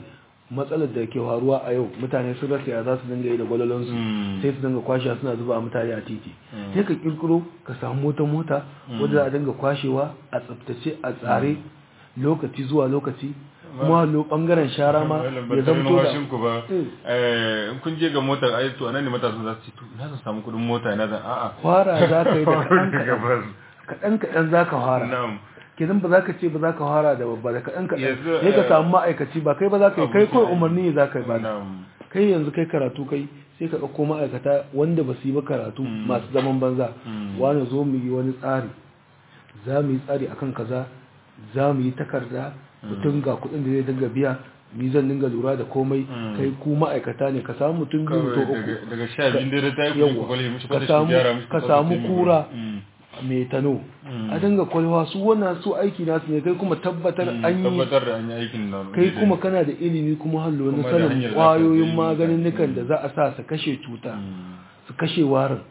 matsalar da ke faruwa a yau mutane sun rasa ya za su dinga yi da gwalolonsu Mm. sai su dinga kwashewa suna zuba a mutane a titi sai ka kirkiro ka samu mota mota wadda za a dinga kwashewa a tsaftace a tsare lokaci zuwa lokaci kuma lo bangaren shara ma ya zamto da ku ba eh in kun je ga motar ai to anan ne matasan za su ce to ina zan samu kudin mota ina zan a'a fara za ka yi da kaɗan daga kaɗan bas kaɗan kaɗan za ka fara na'am kenan ba za ka ce ba za ka fara da babba da kaɗan kaɗan Yanzu, sai ka eh, samu ma'aikaci ba kai ba za ka yi kai kawai abokin umarni ne za ka yi ba na'am kai yanzu kai karatu kai sai ka ɗauko ma'aikata wanda ba su yi ba karatu masu zaman banza Mm. wani zo mu yi wani tsari za mu yi tsari akan kaza za mu yi takarda mutum ga kuɗin da zai dinga biya ni zan dinga lura da komai Mm. kai ku ma'aikata ne ka samu mutum biyu kawai to uku daga daga sha biyun dare ta yi Yawwa. kuɗi kwale mishi Ka kwata samu- shi gyara mishi ka kwata samu shi mai kura. Mm. mai tano Mm. a dinga kwalwa su wannan su aiki nasu ne kai kuma tabbatar Mm, an yi tabbatar da an yi aikin nan kai kuma kana da ilimi kuma hallo na Kuma da sanin hanyar za ka kwayoyin yi maganin magani. da za a sa su kashe cuta Mm. su kashe warin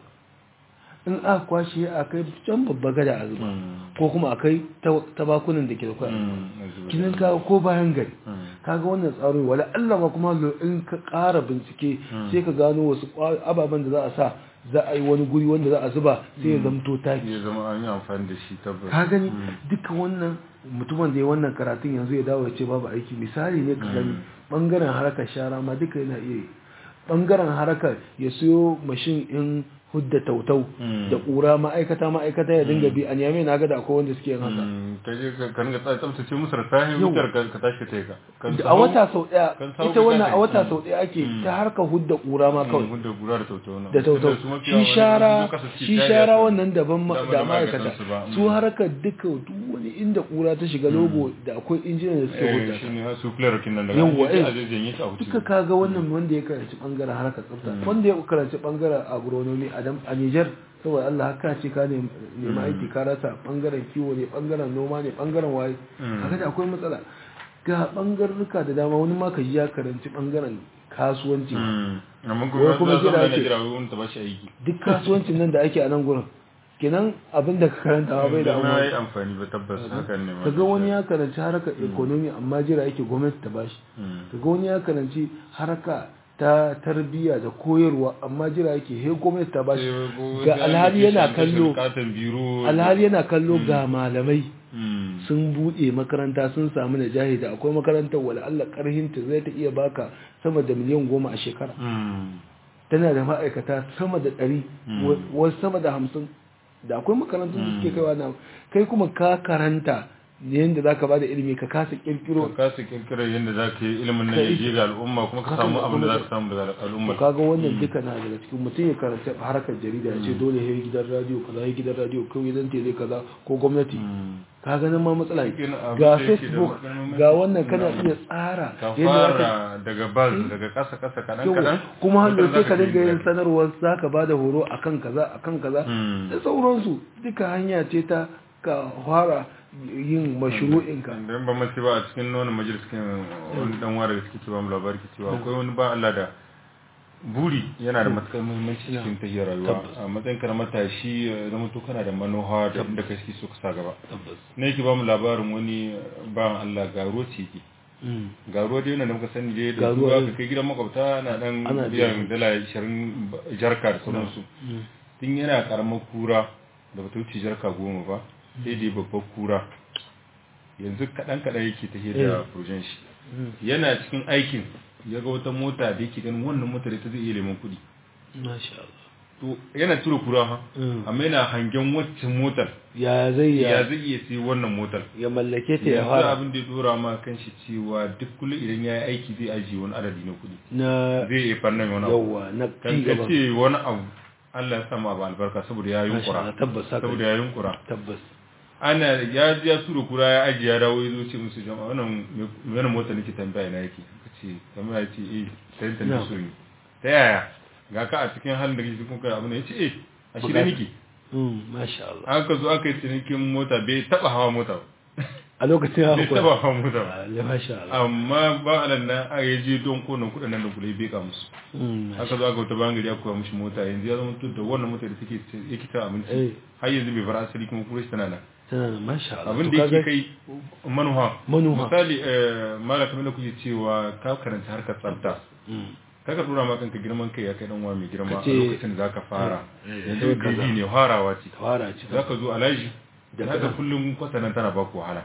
in aka kwashe a kai can babba gada a zuba Mm. ko kuma a kai ta- tabakunan da ke da kwaya Mm. kinin ka ko bayan gari Mm. kaga wannan tsaro wala Allah ma kuma hallo in ka ƙara bincike Mm. sai ka gano wasu kwa- ababen da za a sa za a yi wani guri wanda za a zuba sai ya zamto taki ya zama an yi amfani da shi tabbas ka gani Mm. duka wannan mutumin da ya wannan karatun yanzu ya dawo ya ce babu aiki misali ne ka gani bangaren harkar shara ma duka yana iya yi bangaren harkar ya siyo mashin in hudda tautau Mm. da ƙura ma'aikata ma'aikata ya dinga bi a niyame na ga da akwai wanda suke yin haka Mm, ka je ka ka ringa tsa- tsaftace musu da sahi Yau. wutar ka ka tashi ka yi ka Kan Da a sahu- wata sau ɗaya kan sahu ita ka wannan a tashi. wata Mm. sau ɗaya ake Mm. ta harkar hudda ƙura ma Mm, kawai wanda gura da tautau na. da tautau Tunda su mafiya shi wani shara sun zo kasa suke shi share shara su. wannan daban ma- Dama da da ma'aikata ma'aikatansu ba. su Mm. harkar duka duk wani inda ƙura ta shiga logo da akwai injinan da suke Eh, hudda ta. shi ne su flare kin nan daga Yawwa, an je eh. a je janye ta a wuce. duka kaga wannan wanda ya karanci bangaren harkar tsafta wanda ya karanci bangaren agronomy a dam- a Niger saboda Allah haka ce ka ne nema aiki ka rasa bangaren kiwo ne bangaren noma ne bangaren waye Mm. haka da akwai matsala ga bangarruka da dama wani ma ka ji ya karanci bangaren kasuwanci ma. Mm. amma Wai kuma kuma kuma jira zama na ake. jira wani ta bashi aiki duk kasuwancin nan da ake a nan gurin kenan abin da ka karanta bai da Zama ya yi amfani amfani ba tabbas hakan ne ma. kaga wani ya karanci harkar economy amma jira yake gwamnati ta bashi Mm. kaga wani ya karanci harka ta tarbiyya da koyarwa amma jira yake he gwamnati ta bashi Sai ko ga wani alhali yana application kashe kallo bukatan biro alhali yana kallo ga malamai Mm. sun bude makaranta sun samu najahi da akwai makarantar wala Allah karhinta zai ta iya baka sama da miliyan goma a shekara Mm. tana da ma'aikata sama da ɗari Mm. wasu sama da hamsin da akwai makarantun da suke kaiwa na kai kuma ka karanta yadda za ka ba da ilimi ka kasa kirkiro ka kasa kirkirar yadda za ka yi ilimin nan ya je ga al'umma kuma ka Haka samu da abin da za kuma- ka samu daga al'umma to kaga wannan duka na daga cikin mutum ya karanta harkar jarida ya ce dole ya yi gidan radio kaza ya gidan radio ko gidan tele kaza ko gwamnati Mm. ka ganin ma matsala ne. Cikin abin ga da yake da facebook matsalolin ga wannan kana iya tsara ka yadda za ka fara daga baz daga kasa kasa kaɗan Yau, kaɗan kuma hannu wata sai za ka dinga yin yi sanarwar za ka ba da horo akan kaza akan kaza Mm. da sauransu duka hanya ce ta ka fara yin mashru'inka da ba mace ba a cikin nonon majalis kin wani dan wara da suke cewa mu labari ke cewa akwai wani ba Allah da buri yana da matukar muhimmanci cikin tahiyar rayuwa a matsayin ka na matashi ya zama to kana da manoha da inda kai suke so ka sa gaba tabbas ne yake ba mu labarin wani ba Allah garo ce yake garo dai yana da muka sani dai da Garuwa, zuwa eh. ka kai gidan makwabta na dan Ana biyan dala 20 jarka da sauransu tun yana karamar kura da bata wuce jarka goma ba sai dai babbar kura yanzu kaɗan kaɗan yake ta da projen shi yana cikin aikin ya ga wata mota da yake ganin wannan mota da ta zai iya neman kuɗi masha Allah to yana tura kura ha Mm. amma yana hangen waccan motar ya zai ya ya zai iya sai wannan motar ya mallake ta ya yanzu fara abin da ya dora ma kan shi cewa duk kullum idan ya yi aiki zai ajiye wani adadi na kuɗi na zai iya fannin wani abu yawa na kan ci ka gaba ce wani abu Allah ya sama abu albarka saboda ya Masha yunkura Allah, tabbas haka saboda ne. ya yunkura tabbas ana ya ji ya tura kura ya ajiye ya dawo ya zo ce musu jama'a wannan me- wannan mota nake tambaya na yake ka ce kamar ya ce eh sai ta Na. so ne ta yaya ga ka a cikin halin da kake kuma kai abu ne ya ce eh a shirye nake Mm, masha Allah aka zo aka yi cinikin mota bai taba hawa mota ba a lokacin ya bai hukura taba hawa mota ba ya masha Allah amma ba alan nan a ya je don konan kudin nan da kula bai ka musu Mm, aka zo aka wata bangare aka koya mishi mota yanzu ya zama tun da wannan mota da take yake ta Eh. abinci har yanzu bai bar asali kuma kura shi tana nan tana da masha Allah abin To da kaga- yake kai manuha Manuha. misali eh, malamin da kuke cewa ka karanta harkar tsafta Mm. kaga tura ma kanka girman kai ya kai dan uwa mai girma a Kace- lokacin da zaka fara Eh, yanzu eh, kaza. bibi ne farawa ce fara ci zaka zo alaji da Da haka kaza. kullum kwatanan tana baku wahala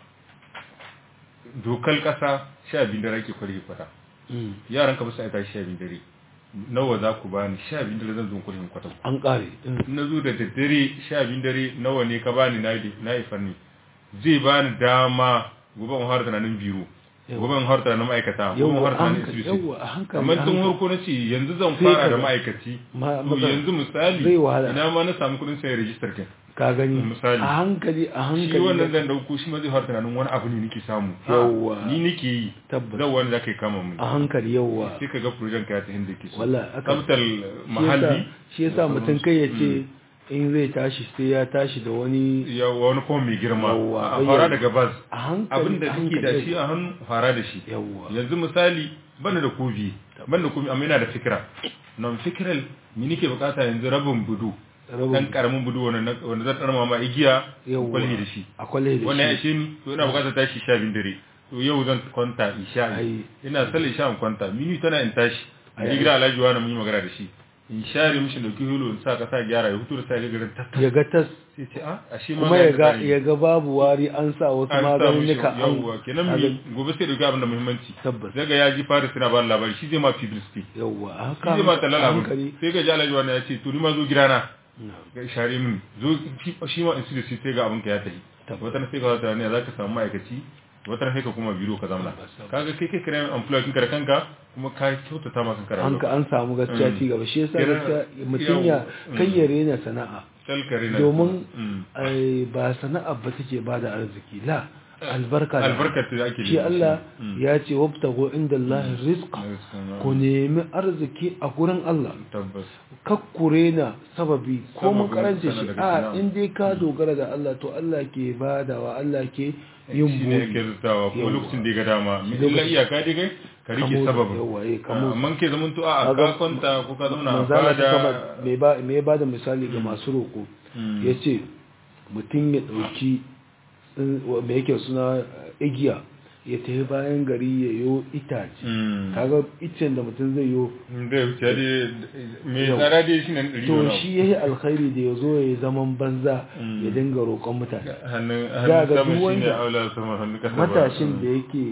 dokal kasa sha biyu dare ake kwari kwata Mm. yaran ka ba su aita sha biyu dare nawa za ku bani sha biyu dare zan zo kwari kwata an kare Mm. in na zo da daddare sha biyu dare nawa ne ka bani na yi na yi fanni zai bani dama gobe in har tunanin biro Yawa. gobe in har tunanin ma'aikata gobe in Yawwa, har a tunanin hankali, isbisi yawwa, a hankali, amma a tun hankali. harko na ce yanzu zan Sai fara ka da ga- ma'aikaci Ma- to matsala. yanzu misali Zai wahala. ina ma na samu kudin sayan rijistar kin ka gani Misali. a hankali a shi hankali wannan zan dauko shi ma zai har tunanin wani abu ne nake samu Ha, Yawwa. ni nake yi Tabbas. zan wani zaka yi kama mun a hankali yawa sai ka ga projen ka ya ta hinda ke so Wallahi, aka- tsaftar mahalli shi yasa mutum kai ya ce in zai tashi sai ya tashi da wani ya wani kuma mai girma Yawwa, a bayyana. fara daga bas a hankali abin da a kake da hankali. shi a hannu fara da shi Yawwa. yanzu misali bana da kofi bana da kofi amma yana da fikira non fikiral ni nake bukata yanzu rabin budu Rabin- dan karamin budu wanda na- wanda zan tsarma ma igiya Yawwa. kwalli da shi a kwale da wannan ya shi ishe ni to ina bukatar tashi sha biyu dare to yau zan kwanta isha Ai. ina sallar isha in kwanta mini tana in tashi a Ai. gida alhaji wani mun yi magana da shi in share mishi dauki hulu in sa kasa gyara ya hutu da sa ga garin tattas ya ga tas sai ce a ashe ma kuma ga ya ga tsari. ya ga babu wari an sa wasu an sa mishi maganinnika yawwa kenan Kaga- mi gobe sai dauki abin da muhimmanci Tabbas. daga ya ji fara suna ba labari shi zai ma publicity yawwa a shi haka zai ma talala a abin hankali sai ga ji alhaji wani ya ce to ni ma zo gidana Na. ga share min zo shi- shi ma in su da shi sai ga abin ka ya tafi Tabbas. wata na sai ka wata ne za ka samu ma'aikaci wata na sai ka kuma biro ka zamana Tabbas. kaga kai kai kira employer kinka da kanka kuma ka kyautata ma kanka an ka rayuwa an samu gaskiya Mm. ci gaba shi yasa Kenan- gaskiya mutum ya yau- kai ya rena sana'a salkare na domin Mm. ai, ba sana'a ba take ba da arziki la albarka da albarkar da ake shi nema. Allah Mm. ya ce wabtago inda Allah rizqa Rizqa, ku nemi arziki a gurin Allah tabbas kakkure na sababi ko mun Sababin karance sana shi daga a sana'a. in dai ka dogara da Allah to Allah ke badawa Allah ke yin shi ne yake buɗi rutawa ko Yawwa. lokacin da ya ga dama mi Lokacin- illa iyaka dai kai ka rike Kamo- sababin yawwa, eh, kamo- amma ke zaman to a Kaga- ka kwanta ko ka zauna a manzala ta kama fada me ba me ba da misali ga masu roƙo Mm. yace mutum ya dauki tsin- wa- me yake suna eh, igiya ya tafi bayan gari ya yo itace Mm. kaga icen da mutum zai yo da wuce dai mai Yau. tsara dai shi ne ɗari da to wani abu. shi yayi alkhairi da ya zo ya yi zaman banza Mm. ya dinga roƙon mutane hannun Za ga hannun sama duk shi ne wanda- aula sama hannun kasa ba. matashin da yake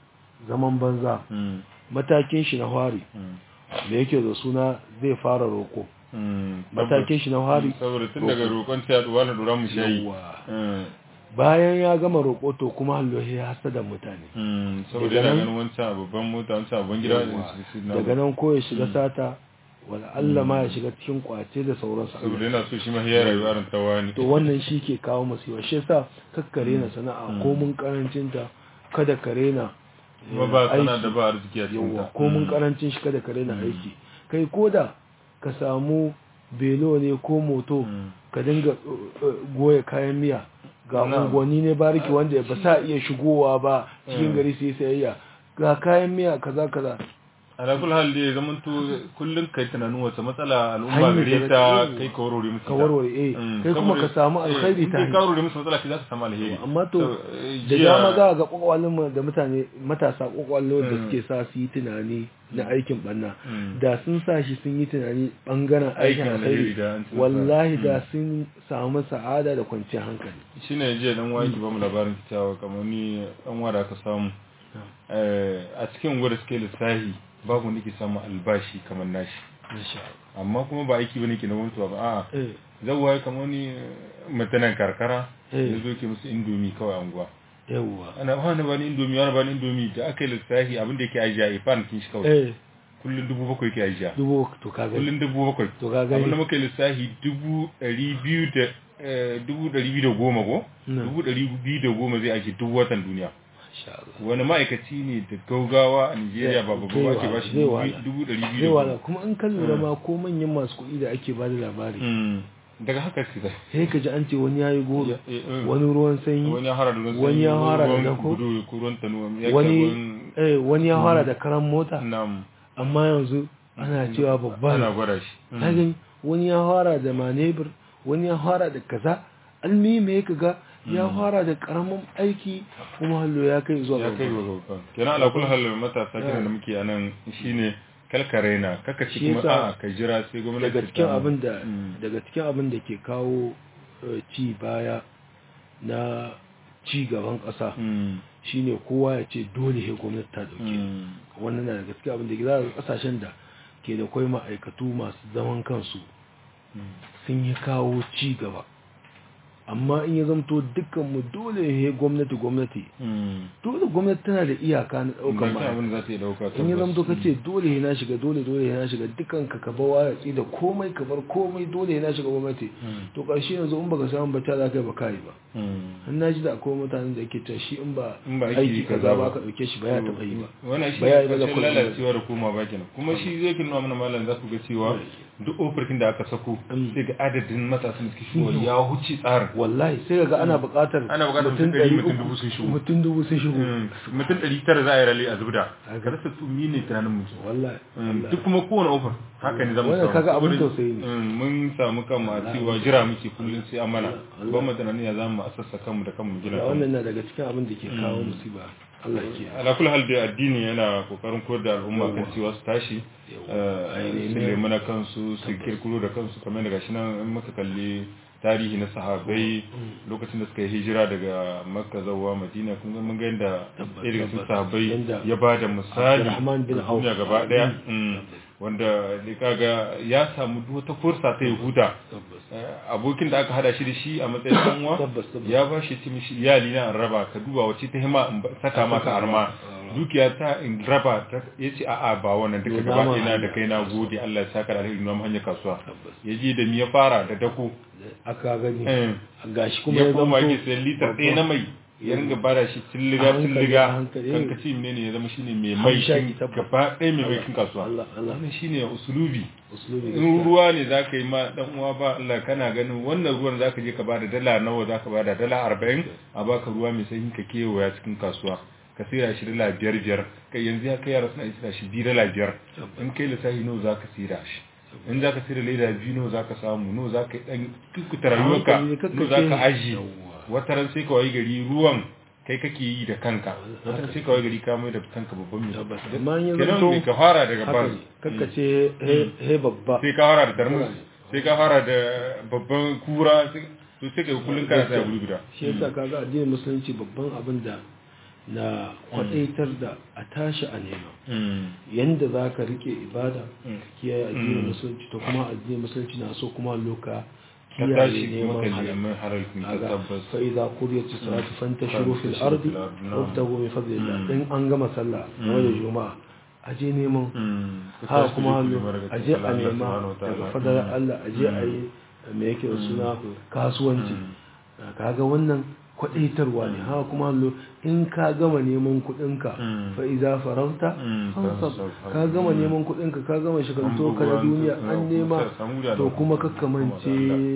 zaman banza Mm. matakin shi na fari Mm. da yake da suna zai fara roƙo Mm. matakin shi na fari saboda tun daga roƙon ta yaduwa na dora mu shayi Yawwa. Mm. bayan ya gama roƙo to kuma hallo ya hasada mutane Mm. saboda Daga yana nan- ganin wancan a babban mota wancan a babban gida Yawwa. shi- shi- na- daga nan ko ya shiga sata wala Allah ma ya shiga cikin kwace da sauransu saboda yana so shi ma ya rayu aran tawani to wannan shi ke kawo masifa shi yasa kakkare na sana'a ko mun karancin ta kada kare na kuma ba sana da ba arziki a cikin yawa ta ko mun karancin shi kada kare na aiki kai koda ka samu belo ne ko moto Mm. ka dinga uh, uh, goya kayan miya ga Na'am. unguwanni ne bariki wanda ba sa iya shigowa ba cikin Mm. gari sai sayayya ga kayan miya kaza kaza ala kul hal dai zaman to kullun kai tunanin wata matsala al'umma Hanyar gare da ta za- kai ka warware musu ka ita. warware eh Mm, kai kuma ka saboda- samu eh, alkhairi in ta kai ka hanyar warware musu matsala ki za ka samu alheri amma to So, eh, da jiya- dama za ga kwakwalin mu da mutane matasa kwakwallo da Mm. suke sa su yi tunani na aikin banna Mm. da sun sa shi sun yi tunani bangaren aikin Aikin alheri alheri da an ci wallahi nasara. da sun samu sa'ada da kwanciyar hankali shine jiya dan wani ki ba mu labarin cewa kamar ni dan wada ka samu eh, a cikin gwada suke lissahi babu wanda ke samu albashi kamar nashi amma kuma ba aiki bane ke na mutuwa ba a'a eh zawwa kamar ni mutanen karkara Eh. ya zo ke musu indomi kawai anguwa yawwa ana wani bani indomi wani bani indomi da aka yi lissafi abin da yake ajiya a ifan kin shi kawai eh kullum dubu bakwai yake ajiya dubu to ka gani kullum dubu bakwai to ka gani abin da muka yi lissafi dubu ɗari biyu da eh, dubu ɗari biyu da goma ko Na. dubu ɗari biyu da goma zai ajiye duk watan duniya Masha Allah. wani ma'aikaci ne da gaugawa a Nigeria ba babba ba ake ba shi Zai wahala. dubu ɗari biyu zai da wala goma kuma in kan lura ma ko manyan masu kuɗi da ake bada labari Mm. daga haka su da sai ka ji an ce wani yayi goro Ya- eh, eh. wani ruwan sanyi wani ya hara da ruwan Wani ya sanyi, hara da ruwan dako. gudu ko ruwan tanuwa ya wani ruwan eh wani ya fara da karan mota nam amma yanzu ana cewa babba ana ne gwada shi Mm. ka gani wani ya fara da manebur wani ya fara da kaza almi me ka ga ya fara da karamin aiki kuma hallo ya kai zuwa ya kai babba. wa babban kenan ala kullu hal matasa kiran da muke anan shine kalkare na kaka ci Shi kuma yasa a ka jira sai gwamnati daga ta cikin samu. abin da Mm. daga cikin abin da ke kawo eh, ci baya na ci gaban ƙasa Mm. shine kowa ya ce dole he gwamnati ta dauke Mm. wannan na daga cikin abin da ke za ga kasashen da ke da kwai ma'aikatu masu zaman kansu Mm. sun yi kawo ci gaba amma in ya zamto dukkanmu dole he gwamnati gwamnati Mm. dole gwamnati tana da iyaka na ɗaukar Ba ta ma'aikata abin da za ta yi dauka in ya tabbas. zamto ka ce dole he na shiga dole dole he na shiga dukkan ka ka bawa ya da komai ka bar komai dole he na shiga gwamnati Mm. to ƙarshe yanzu in baka samu ba ta za ka yi ba ka yi ba Mm. an na ji da akwai mutanen da yake ta shi in ba In ba aiki aiki kaza kaza ba. ba ka ɗauke shi ba ya taɓa yi ba wannan shi Ba ya yi ne ba da ƙarshen kullum. lalacewa da koma ba kenan kuma shi zai kin nuna mana malam za ku ga cewa duk ofirkin da aka sako Mm. sai ga adadin matasan da suke shigowa ya huce tsarin wallahi sai ga ana buƙatar Ana buƙatar mutum ɗari, mutum dubu sun shigo. mutum dubu sun shigo Mm. mutum ɗari tara za a yi rali a zubda Haka. ka rasa tsumi ne tunanin mutum wallahi Mm, wallahi. duk kuma kowane ofar haka ne zamu Wannan samu kaga abin Saboda, tausayi ne. mm, mun samu kanmu a cewa jira muke kullum sai an mana Allah. ba mu tunanin ya zamu asassa kanmu da kanmu gina kanmu wannan na daga cikin abin da ke kawo musiba Allah ya kiyaye ala kulli hal dai addini yana kokarin koyar da al'umma kan cewa su tashi Yawwa. eh, Ai, su ne- nemi na kansu su kirkiro da kansu kamar daga shi nan in muka kalli tarihi na sahabbai lokacin da suka yi hijira daga makka zuwa madina kun ga mun ga yadda Tabbas, ɗaya daga cikin tabbas. sahabbai Yanda ya ba da misali Abdurrahman bin ga duniya Auf. gaba daya Mm. Mm. wanda da kaga ya samu duk wata fursa ta yahuda tabbas Eh, abokin da aka hada shi da shi a matsayin dan uwa Tabbas, tabbas. ya ba shi timi shi iyali na in raba ka duba wace ta hima in ba- saka maka arma dukiya ta in raba ta yace a a ba wannan duka Yo, gaba nama ina da hanya kai na gode Allah ya saka da alheri na hanyar kasuwa Tabbas. ya je da mi ya fara da dako aka gani Eh. gashi kuma ya ya koma zamto yake sayan litar ɗaya na mai ya ringa bada shi A tilliga hankali, tilliga a hankali, kan eh. ka ce menene ya zama shine mai mai Hamshaki, kin- tabbas. gaba ɗaya mai mai kin kasuwa Allah Allah wannan shine usulubi usulubi in gaskiya. ruwa ne za ka yi ma dan uwa ba Allah kana ganin wannan ruwan za ka je ka bada dala nawa za ka bada dala arba'in a baka ruwa mai sanyi ka kewaya cikin kasuwa ka sayar shi dala biyar biyar kai yanzu ya kai yara suna sayar shi biyu dala biyar in kai lissafi nawa za ka sayar shi in za ka sayar leda biyu nawa za ka samu nawa za ka yi dan kukuta rayuwarka hankali, kakkace nawa za ka ne. aji Yawwa. wata ran sai ka wayi gari ruwan kai kake yi da kanka wata ran sai ka wayi gari ka mai da kanka babban mai Tabbas. Amma in ya kenan zanto- mai ka fara daga haka ban ne kakkace he he babba sai ka fara da tarmus sai ka fara da babban kura sai to sai ka yi kullum kana sai guri guda shi yasa kaga addinin musulunci babban abin da na kwadaitar da a tashi a nema yanda za ka rike ibada ka kiyaye addinin musulunci to kuma addinin musulunci na so kuma loka ka kiyaye tashi neman kuma ka halal neman halal kun ka kaga tabbas fa idza qudiyat as-salatu fantashiru fil Fantashiru ardi fil ardi, na'am. wabtagu min fadlillah Mm. in an gama sallah game da juma'a aje neman Mm. Ka ha tashi kuma ku nema daga aje a Allah nema subhanahu wa ta'ala. daga fadalar Mm. Allah aje a yi me yake da suna kasuwanci kaga wannan kwadaitarwa ne ha kuma lo in ka gama neman kudinka Mm. fa iza farauta Mm, fansab fansab. ka gama neman kudinka ka gama shiganto ka na duniya an nema to kuma kakkamance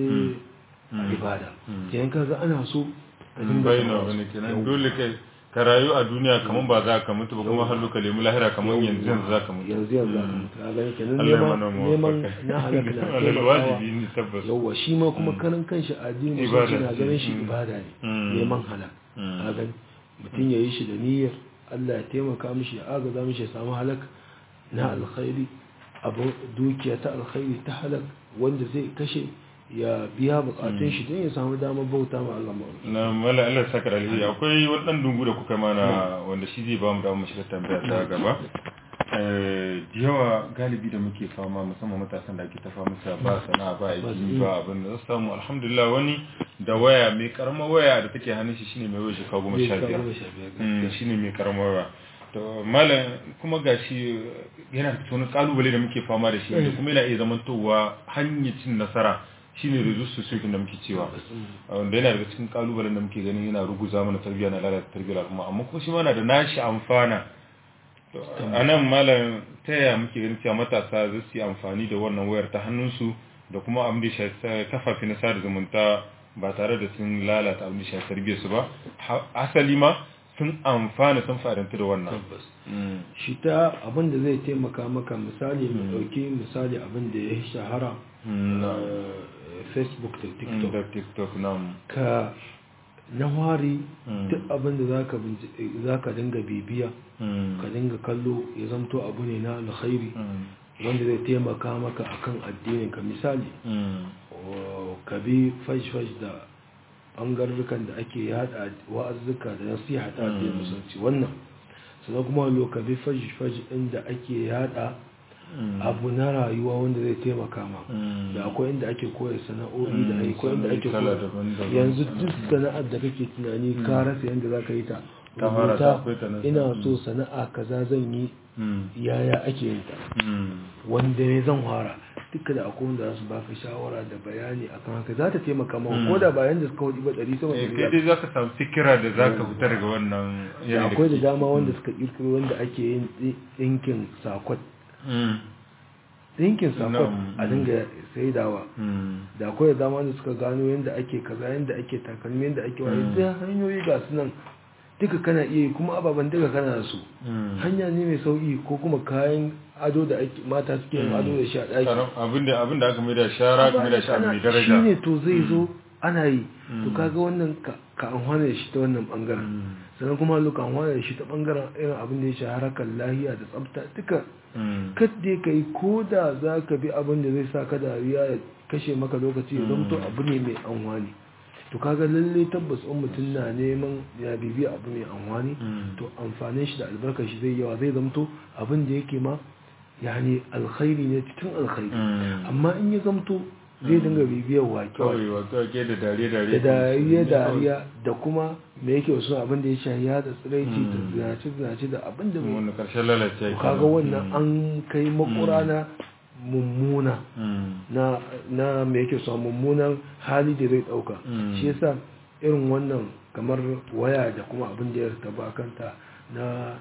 Mm. ibada Mm. kenan kaga ana so a dinga bayyana samun wani su. kenan Yau. dole kai ka rayu a duniya kamar ba za ka mutu ba kuma har ka lemu lahira kamar yanzu yanzu za ka mutu yanzu yanzu za ka mutu ka gani kenan Allah ya neman mana mu neman na halaka na Allah taimakawa wajibi ne tabbas yauwa shi ma kuma karan kanshi addini Ibada musulunci na ce. ganin shi Mm. ibada ne Mm. neman halal Mm. ka gani mutum ya yi shi da niyyar Allah ya taimaka mishi ya agaza mishi ya samu halak na alkhairi abu dukiya ta alkhairi ta halak wanda zai kashe ya biya bukatun shi don ya samu damar bauta ma Allah ma'auki na mala Allah saka da alheri akwai wani dan dungu da kuka mana wanda shi zai ba mu da mu shiga tambaya ta gaba eh da yawa galibi da muke fama musamman matasan da ake ta fama sa ba sana'a ba aiki ba abin da zasu samu alhamdulillah wani da waya mai karamar waya da take hannun shi shine mai waya shi kawo goma sha biyar Mm, shine mai karamar waya to malam kuma gashi yana da wani kalubale da muke fama da shi da kuma yana iya zamantowa hanyar cin nasara shine resource society da muke cewa wanda yana daga cikin kalubalen da muke ganin yana ruguza mana tarbiyya na lalata tarbiyyar al'umma amma kuma shi mana da nashi amfana To, a nan malam ta yaya muke ganin cewa matasa za su yi amfani da wannan wayar ta hannunsu da kuma abin da ya shafi kafafi na sada zumunta ba tare da sun lalata abin da ya shafi tarbiyyarsu ba Ha- asali ma sun amfana sun fadanta da wannan tabbas Mm. shi ta abin da zai taimaka maka misali mu dauki misali abin da ya shahara Mm, na. eh, facebook da Mm, tiktok da tiktok na ka na wari Mm. duk abin da zaka binci- zaka dinga bibiya Mm. ka dinga kallo ya zamto abu ne na alkhairi Mm. wanda zai taimaka maka akan addinin ka misali Mm. o, ka bi fash-fash da ɓangarurrukan da ake yada wa'azzuka da nasiha ta addinin Mm. musulunci wannan sannan kuma lo ka bi fash-fash inda ake yada Mm. abu na rayuwa wanda zai taimaka ma Mm. da akwai inda ake koya sana'o'i da Mm, akwai inda ake kala koya daban-daban. yanzu duk sana'ar da kake tunani ka rasa yadda za ka yi ta Ta fara ta akwai ta nan. ina so sana'a kaza zan yi Mm. yaya ake yin ta Mm. wanda ne zan fara duka da akwai wanda za su baka shawara da bayani akan haka za ta taimaka maka Mm. ko da bayan da suka hudu ba ɗari sama Eh, da kai dai za ka samu fikira da za ka fita daga wannan da yanayi akwai da kake. dama wanda suka kirkiro wanda ake yin ɗi- ɗinkin sakwat Mm. ɗinkin sakwat Na'am. a dinga saidawa Mm. da akwai da dama wanda suka gano yadda ake kaza yadda ake takalmi yadda ake waye Mm. da hanyoyi ga su nan duka kana iya yi kuma ababen duka kana da su Mm. hanya ne mai sauki ko kuma kayan ado da ake mata suke yin ado da shi a ɗaki Karam- abinda abinda aka mai da shara ka mai da shi abu mai shi daraja ne to zai zo ana yi to Mm. kaga wannan ka ka amfana da shi ta wannan bangaren Mm. sannan kuma luka amfana da shi ta bangaren irin abin da ya shafi harkar lahiya da tsafta duka Mm. kadda ka yi ko da za ka bi abin da zai sa ka dariya ya kashe maka lokaci ya zamto Mm. abu ne mai amfani to kaga lalle tabbas in mutum na neman ya bibi abu mai amfani Mm. to amfanin shi da albarkar shi zai yawa zai zamto abin da yake ma yani alkhairi ne cikin alkhairi Mm. amma in ya zamto zai dinga bibiyar wake kawai wato ake da dariya-dariya da dariya dariya da kuma me yake wasu abin da ya shahi ya da tsiraici da Mm. zinace zinace da abin da mai wani karshen lalace to kaga wannan an kai makura na mummuna na na me yake so mummunan hali da zai dauka Mm. shi yasa irin wannan kamar waya da kuma abin da ya taba kanta na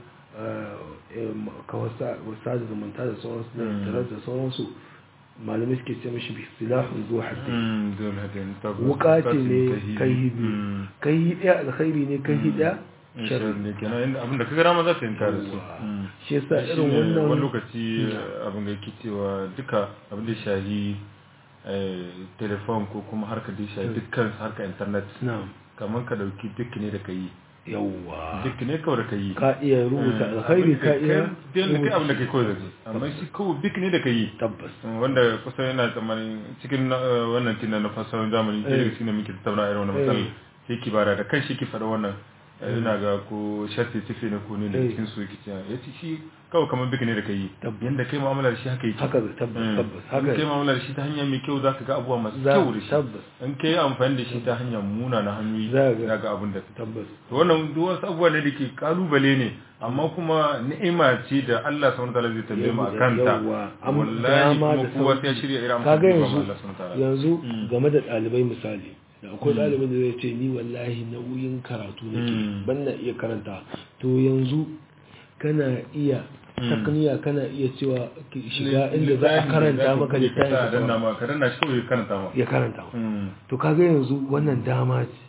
kawasa da zumunta da sauransu da Mm. internet da sauransu malamai suke ce mashi bi silahun zuwa haddi dole hadin wuka ce ne kai biyu kai ɗaya alkhairi ne kai ɗaya sharri ne kenan inda abinda ka gara ma za ta yi kare su Yawwa. shi yasa Shi irin ne wani wannan lokaci abin da yake cewa duka abin da ya shahi eh, telefon ko kuma harkar da ya shahi dukkan harkar internet na kamar ka dauki duk ne da ka yi yawwa duk ne kawai da ka yi ka iya rubuta alkhairi ka iya biyan da kai abin da kai kawai da rubuta. kai amma shi kawai duk ne da ka yi tabbas wanda kusan yana tsammanin cikin na- eh, wannan tina na fasarar zamani ke Eh. daga cikin da muke tattauna irin wannan Eh. matsala sai ki bara da kan shi ki faɗa wannan eh, ina ga ko sharti tafi ne ko ne da Eh. cikin su yake cewa ya ce shi kawai kamar biki ne da kai Tabbas. yanda kai mu'amala da shi haka yake haka zai tabbas Mm. tabbas in haka kai mu'amala da shi ta hanya mai kyau za ka ga abubuwa masu za kyau da shi tabbas in kai amfani da shi ta hanyar muna na hanyoyi Za ga- za ga abin da tabbas to wannan duk wasu abubuwa ne da ke kalubale ne amma kuma ni'ima ce da Allah subhanahu wataala zai tambaye mu akan ta Yawwa, am- wallahi dama kuma da kowa sauki. sai ya shirya irin kaga amfani da yanzu Allah subhanahu wataala yanzu Mm. game da ɗalibai misali da akwai ɗalibin da zai ce ni wallahi nauyin karatu nake Mm. ban na iya karanta to yanzu kana iya Mm. takniya kana iya cewa ki shiga inda za a karanta maka littafin ka ka danna kawai. ma ka danna shi kawai ya karanta ma ya karanta maka. Mm. to kaga yanzu wannan dama ce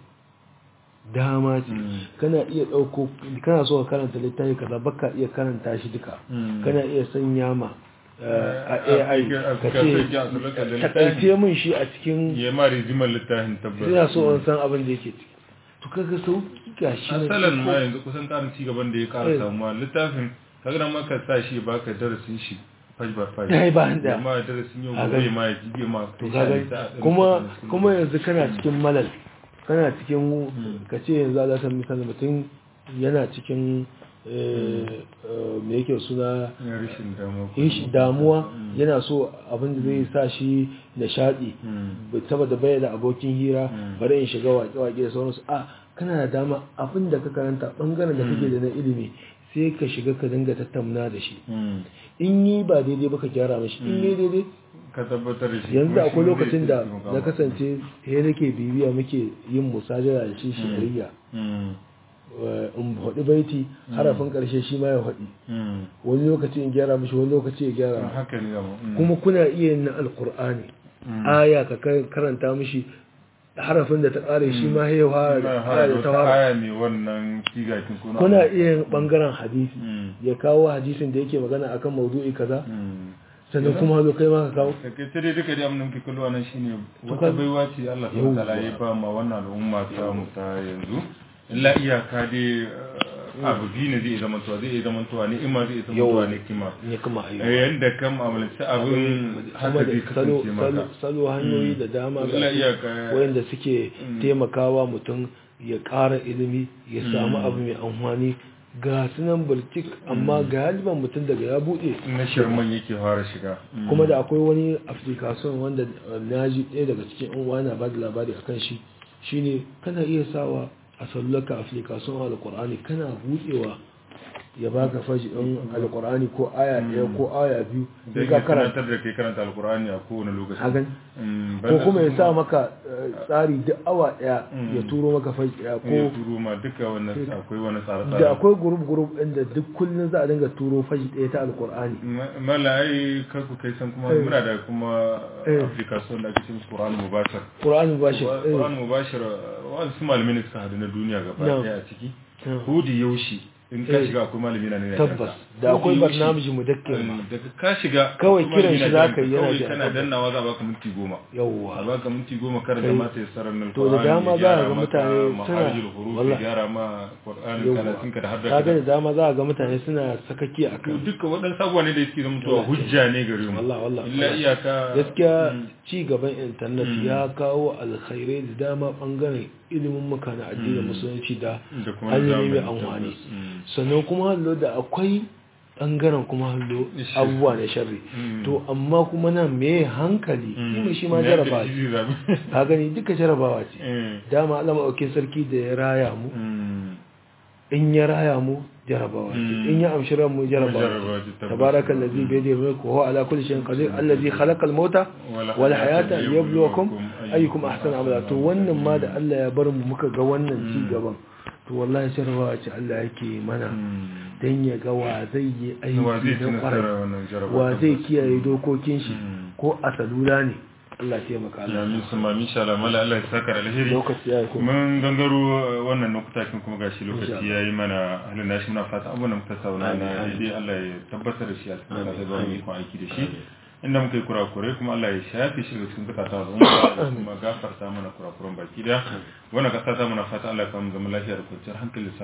dama ce Mm. kana iya ɗauko kana so ka karanta littafi kaza baka iya karanta shi duka Mm. kana iya sanya ma eh, a Eh, AI a- a- ka ka ce sanya a sulaka da takaice min shi a cikin ya ma rizimar littafin tabbas ina so in san abin da yake ciki to kaga sauki gashi nan asalan ma ko- yanzu kusan karin ci gaban da ya kara Eh. samuwa littafin kaga nan ma ka sa shi ya baka darasin shi page by page Ɗaya bayan ɗaya. ma darasin yau A gobe gani. ma ya jibe ma to kai sha kaga ne ta- kuma ta- kuma yanzu kana cikin malal kana cikin Mm. ka ce yanzu Allah san misali mutum yana cikin eh, eh, me yake suna ya rashin damuwa ko- yin shi damuwa Mm. yana so abin da zai sa shi nishaɗi Mm. bai saboda bai da abokin hira Mm. bari in shiga waƙe-waƙe da sauransu a kana da dama abin da ka karanta ɓangaren da kake da na ilimi sai ka shiga ka dinga tattauna da shi Mm. in yi ba daidai ba ka gyara mashi in yi daidai ka tabbatar da shi yanzu kuma akwai shi lokacin zai da taimaka na maka. kasance he nake bibiya muke yin musajara da shi shari'a Mm. in haɗi baiti harafin ƙarshe shi ma ya haɗi Mm. wani lokaci in gyara mashi wani lokaci ya gyara mashi. haka ne dama. Mm. kuma kuna iya yin na alkur'ani Mm. aya ka kar- karanta mishi harafin da ta ƙare shi ma ya fara da Ina aya hada da ta wata fara aya mai wannan sigatin ko na kuna abu. iya yin ɓangaren hadisi Mm. ya kawo hadisin da yake magana akan maudu'i kaza Mm. sannan kuma hazo kai ma ka kawo da kai tare duka da amnan ke kallo nan shine To wata ka- baiwa ce Allah Yawwa. subhanahu wataala ya ba ma wannan al'umma ta mu ta yanzu illa iyaka dai eh, abu biyu ne zai zama tuwa zai zama tuwa ne ima zai zama tuwa ne kima ne kuma ayyuka yanda kan mu'amalanci abin haka kuma zai da salo kasance maka salo- salo hanyoyi da dama ga illa su iyaka wayanda suke taimakawa mutum ya ƙara ilimi ya samu abu mai amfani ga sunan bultik amma galiban mutum daga ya buɗe na shirman yake fara shiga kuma da akwai wani application wanda uh, na ji ɗaya daga cikin yan uwa na bada labari akan shi shine kana iya sawa a sallaka application alqur'ani kana buɗewa ya baka fashi ɗin alqur'ani ko aya ɗaya ko aya biyu zai sai ka iya karanta karantar da kai karanta alkur'ani a kowane lokaci hagan Mm, ko banda kuma ya su sa maka uh, tsari duk awa ɗaya ya turo maka fashi ɗaya ya ko turo ma duka wannan akwai wani tsare-tsare da akwai group group ɗin da duk kullum za a dinga turo fashi ɗaya ta alqur'ani Ma- mala ai kanku kai san kuma muna da kuma Eh. application da ake cikin Qur'an Mubashir qur'ani ba shi Qur'an Mubashir wani su malamai ne suka hadu na duniya gaba No. daya a ciki No. hudi yaushi in ka Eh. shiga akwai malami na ne ya tabbas kanka. da akwai Hudi yaushe, barnamiji mudakkir ma eh, daga ka shiga Kawai akwai kiran malami shi na za ka yi, jiranka. yana kawai jira. kana dannawa za a baka minti goma a yawwa baka minti goma karanta Kai. mata ya sarar nan To da dama za a ga mutane suna- maharijul huruf Wallah. gyara ma Qur'anin Yawwa. karatun ka da har ka ga da dama za a ga mutane suna sakaki a to kan duka waɗansu abubuwa ne da suke zama to hujja ne gare mu wallah wallah illa iyaka gaskiya ci gaban intanet ya kawo alkhairai da dama bangaren ilimin muka na addinin musulunci da da kuma hanyoyi mai zamani, amfani tabbas. Mm. sannan kuma hallo da akwai bangaren kuma hallo Shi. abubuwa na sharri Mm. to amma kuma nan me hankali Mm. shi ma Na jarabawa da ce shi zabi. ka gani duka jarabawa ce Mm. dama Allah maɗaukin sarki da ya raya mu Mm. in ya raya mu jarabawa ce Mm. in ya amshi ran mu jarabawa Jarabawa ce, ce tabbas. tabaraka allazi bi yadihi mulku wa huwa ala kulli shay'in qadir allazi khalaqa al-mauta Wal wal hayata hayata liyabluwakum liyabluwakum ayyukum ahsanu amala to wannan ma da Allah ya bar mu muka ga wannan ci gaban to wallahi jarabawa ce Allah yake mana Mm. dan ya ga wa zai yi wa zai aiki ci na nasara kwarai wannan jarabawa wa zai kiyaye dokokin shi Mm. ko a salula ne Allah ya taimaka ya Allah min su ma insha Allah mala Allah ya saka da alheri lokaci ya yi kuma mun gangaro uh, wannan lokuta kin kuma gashi lokaci ya yi mana halin nashi muna fata abubuwan da muka sauna na daidai Allah ya tabbatar da shi a cikin kasa ba mu ikon aiki da shi inda muka yi kurakurai kuma Allah ya shafe shi daga cikin zakata da umma kuma gafarta mana kurakuran baki da wannan kasa ta muna fata Allah ya kawo mu zaman lafiya da kwanciyar hankali